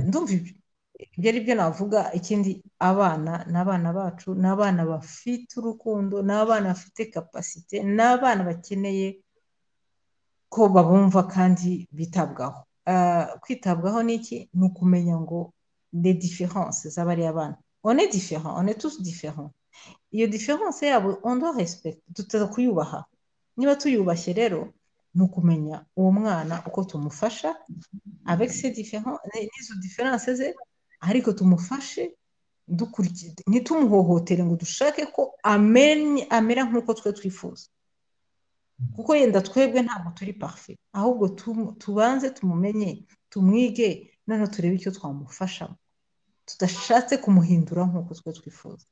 ndumva ibyo ari byo navuga ikindi abana ni abana bacu ni abana bafite urukundo ni abana bafite kapasite ni abana bakeneye ko babumva kandi bitabwaho kwitabwaho ni iki ni ukumenya ngo de diferense z'abariya bana one diferent one tous diferent iyo diferense yabo ondo respect tutaza kuyubaha niba tuyubashye rero ni ukumenya uwo mwana uko tumufasha avec ces différents n'izo différences ze ariko tumufashe ntitumuhohotere ngo dushake ko amera nk'uko twe twifuza kuko yenda twebwe ntabwo turi parfe ahubwo tubanze tumumenye tumwige noneho turebe icyo twamufashamo tudashatse kumuhindura nk'uko twe twifuza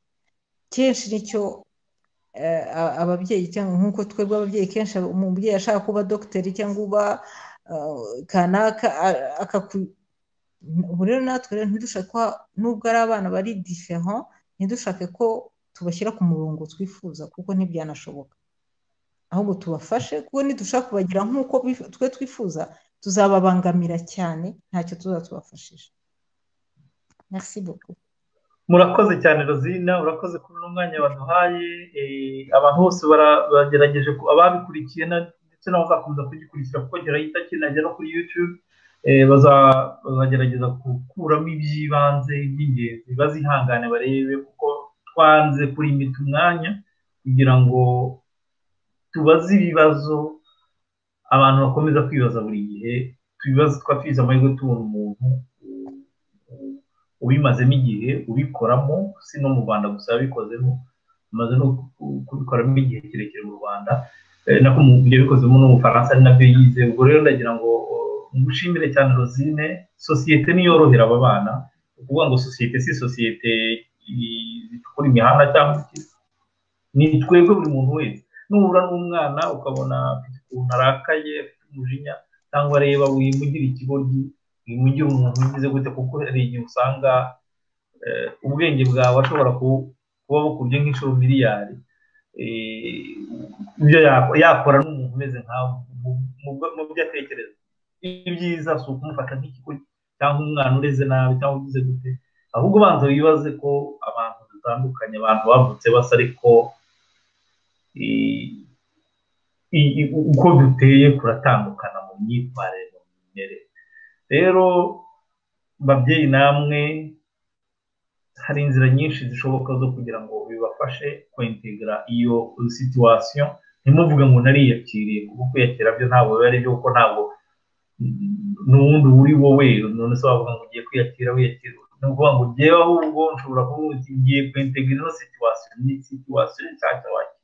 kenshi nicyo ababyeyi cyangwa nk'uko twebwe ababyeyi kenshi umubyeyi ashaka kuba dogiteri cyangwa uba kanaka ubu rero natwe rero ntidushake nubwo ari abana bari diferent ntidushake ko tubashyira ku murongo twifuza kuko ntibyanashoboka ahubwo tubafashe kuko nidushaka kubagira nk'uko twe twifuza tuzababangamira cyane ntacyo tuzatubafashije merci beaucoup murakoze cyane rozina urakoze kubona umwanya waduhaye abantu bose baragerageje ababikurikiye ndetse bazakomeza kugikurikira kuko gerahita kinagera no kuri yutube bazagerageza gukuramo iby'ibanze iby'ingenzi bazihangane barebe kuko twanze kurimita umwanya kugira ngo tubaze ibibazo abantu bakomeza kwibaza buri gihe twa twize amahirwe tubona umuntu ubimazemo igihe ubikoramo si no mu rwanda gusa yabikozemo amaze no kubikoramo igihe kirekire mu rwanda nako ibyo bikozemo no mu bufaransa ari nabyo yize ubwo rero ndagira ngo ngushimire cyane rozine sosiyete niyo yorohera aba bana ni ukuvuga ngo sosiyete si sosiyete zitukura imihanda cyangwa ni twebwe buri muntu wese nubura n'umwana ukabona afite ukuntu arakaye afite umujinya cyangwa areba wimugire ikigoryi wimugire umuntu ugize gute kuko hari igihe usanga ubwenge bwawe ashobora kuba bukubye nk'inshuro miliyari ibyo yakora n'umuntu umeze nkawe mu byo atekereza ibyiza si ukumufata nk'ikigoryi cyangwa umwana ureze nabi cyangwa ugize gute ahubwo ubanza wibaze ko abantu dutandukanye abantu bavutse basa ariko uko duteye kuratandukana mu myitwarire mu mimerere rero babyeyi namwe hari inzira nyinshi zishoboka zo kugira ngo bibafashe kwentegera iyo situwasiyo ntimuvuge ngo nariyakiriye kuko kwiyakira byo ntabwo biba ari byo kuko ntabwo n'ubundi uba uri wowe none se wavuga ngo ugiye kwiyakira wiyakira ni ukuvuga ngo ugiye ahubwo nshobora kuvuga uti ngiye kwentegera ino situwasiyo ni situwasiyo nshyashya wakira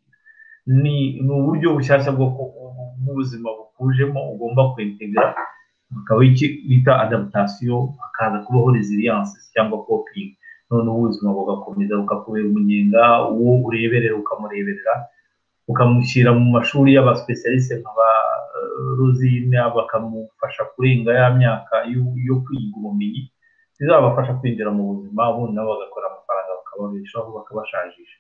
ni uburyo bushyashya bw'ubuzima bukujemo ugomba kwentegera bakaba iki bita adaptation hakaza kubaho resilience cyangwa coping noneho ubuzima bugakomeza bukakubera umunyenga uwo ureberera ukamureberera ukamushyira mu mashuri y'abasipesialiste nka ba rozine bakamufasha kurenga ya myaka yo kwiga ubumenyi bizabafasha kwinjira mu buzima ubundi nabo bagakora amafaranga bakababeshaho bakabashajisha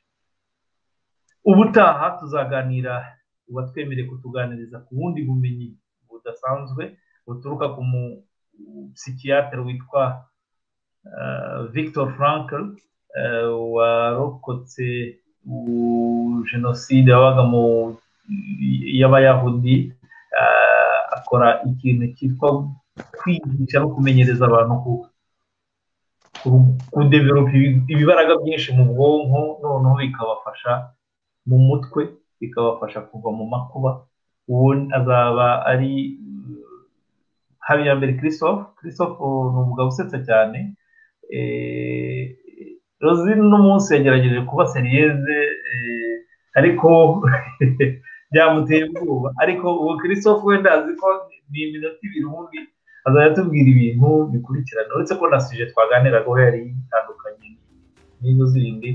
ubutaha tuzaganira uba twemereye kutuganiriza ku bundi bumenyi budasanzwe buturuka ku musikiyatere witwa victor frank warokotse jenoside yabaga mu y'abayahudi akora ikintu cyitwa kwigisha no kumenyereza abantu kudeveropa ibibaraga byinshi mu bwonko noneho bikabafasha mu mutwe bikabafasha kuva mu makuba uwo azaba ari habiyambere christophe christophe ni umugabo usetsa cyane rozine uno munsi yagerageje kuba seriyeze ariko byamuteye ubwoba ariko uwo christophe wenda azi ko ni iminota ibiri ubundi azajya atubwira ibintu bikurikirana uretse ko na sije twaganiraga aho yari itandukanye n'inzu zindi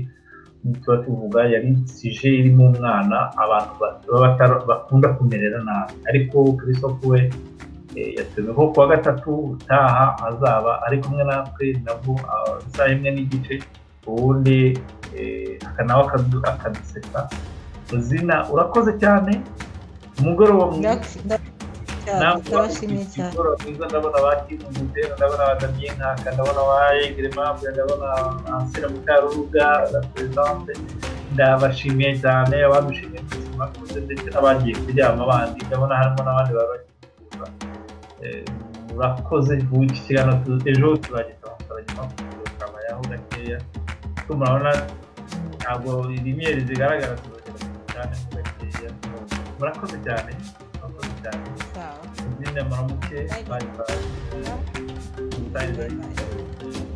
tuba tuvuga yari sije irimo umwana abantu bakunda kumerera nabi ariko christophe we yatumiho kuwa gatatu utaha azaba ari kumwe natwe nabwo isaha imwe n'igice ubundi akanawe akadusetsa ruzina urakoze cyane umugoroba mwiza ndabashimiye cyane ndabona ba kivu mutera ndabona ba damien nkaka ndabona ba egere mambu ndabona ansira mukarubuga na perezidante ndabashimiye cyane abadushimiye ku buzima bwiza ndetse n'abagiye kuryama abandi ndabona harimo n'abandi baba bagiye urakoze ubu iki kiganiro ejo turagenda amasaranyamakurugu tukabayaho gakeya tumurabona ntabwo inyenyeri zigaragara turagenda cyane gakeya murakoze cyane murakoze cyane sawa izina muramuke bye bye bye bye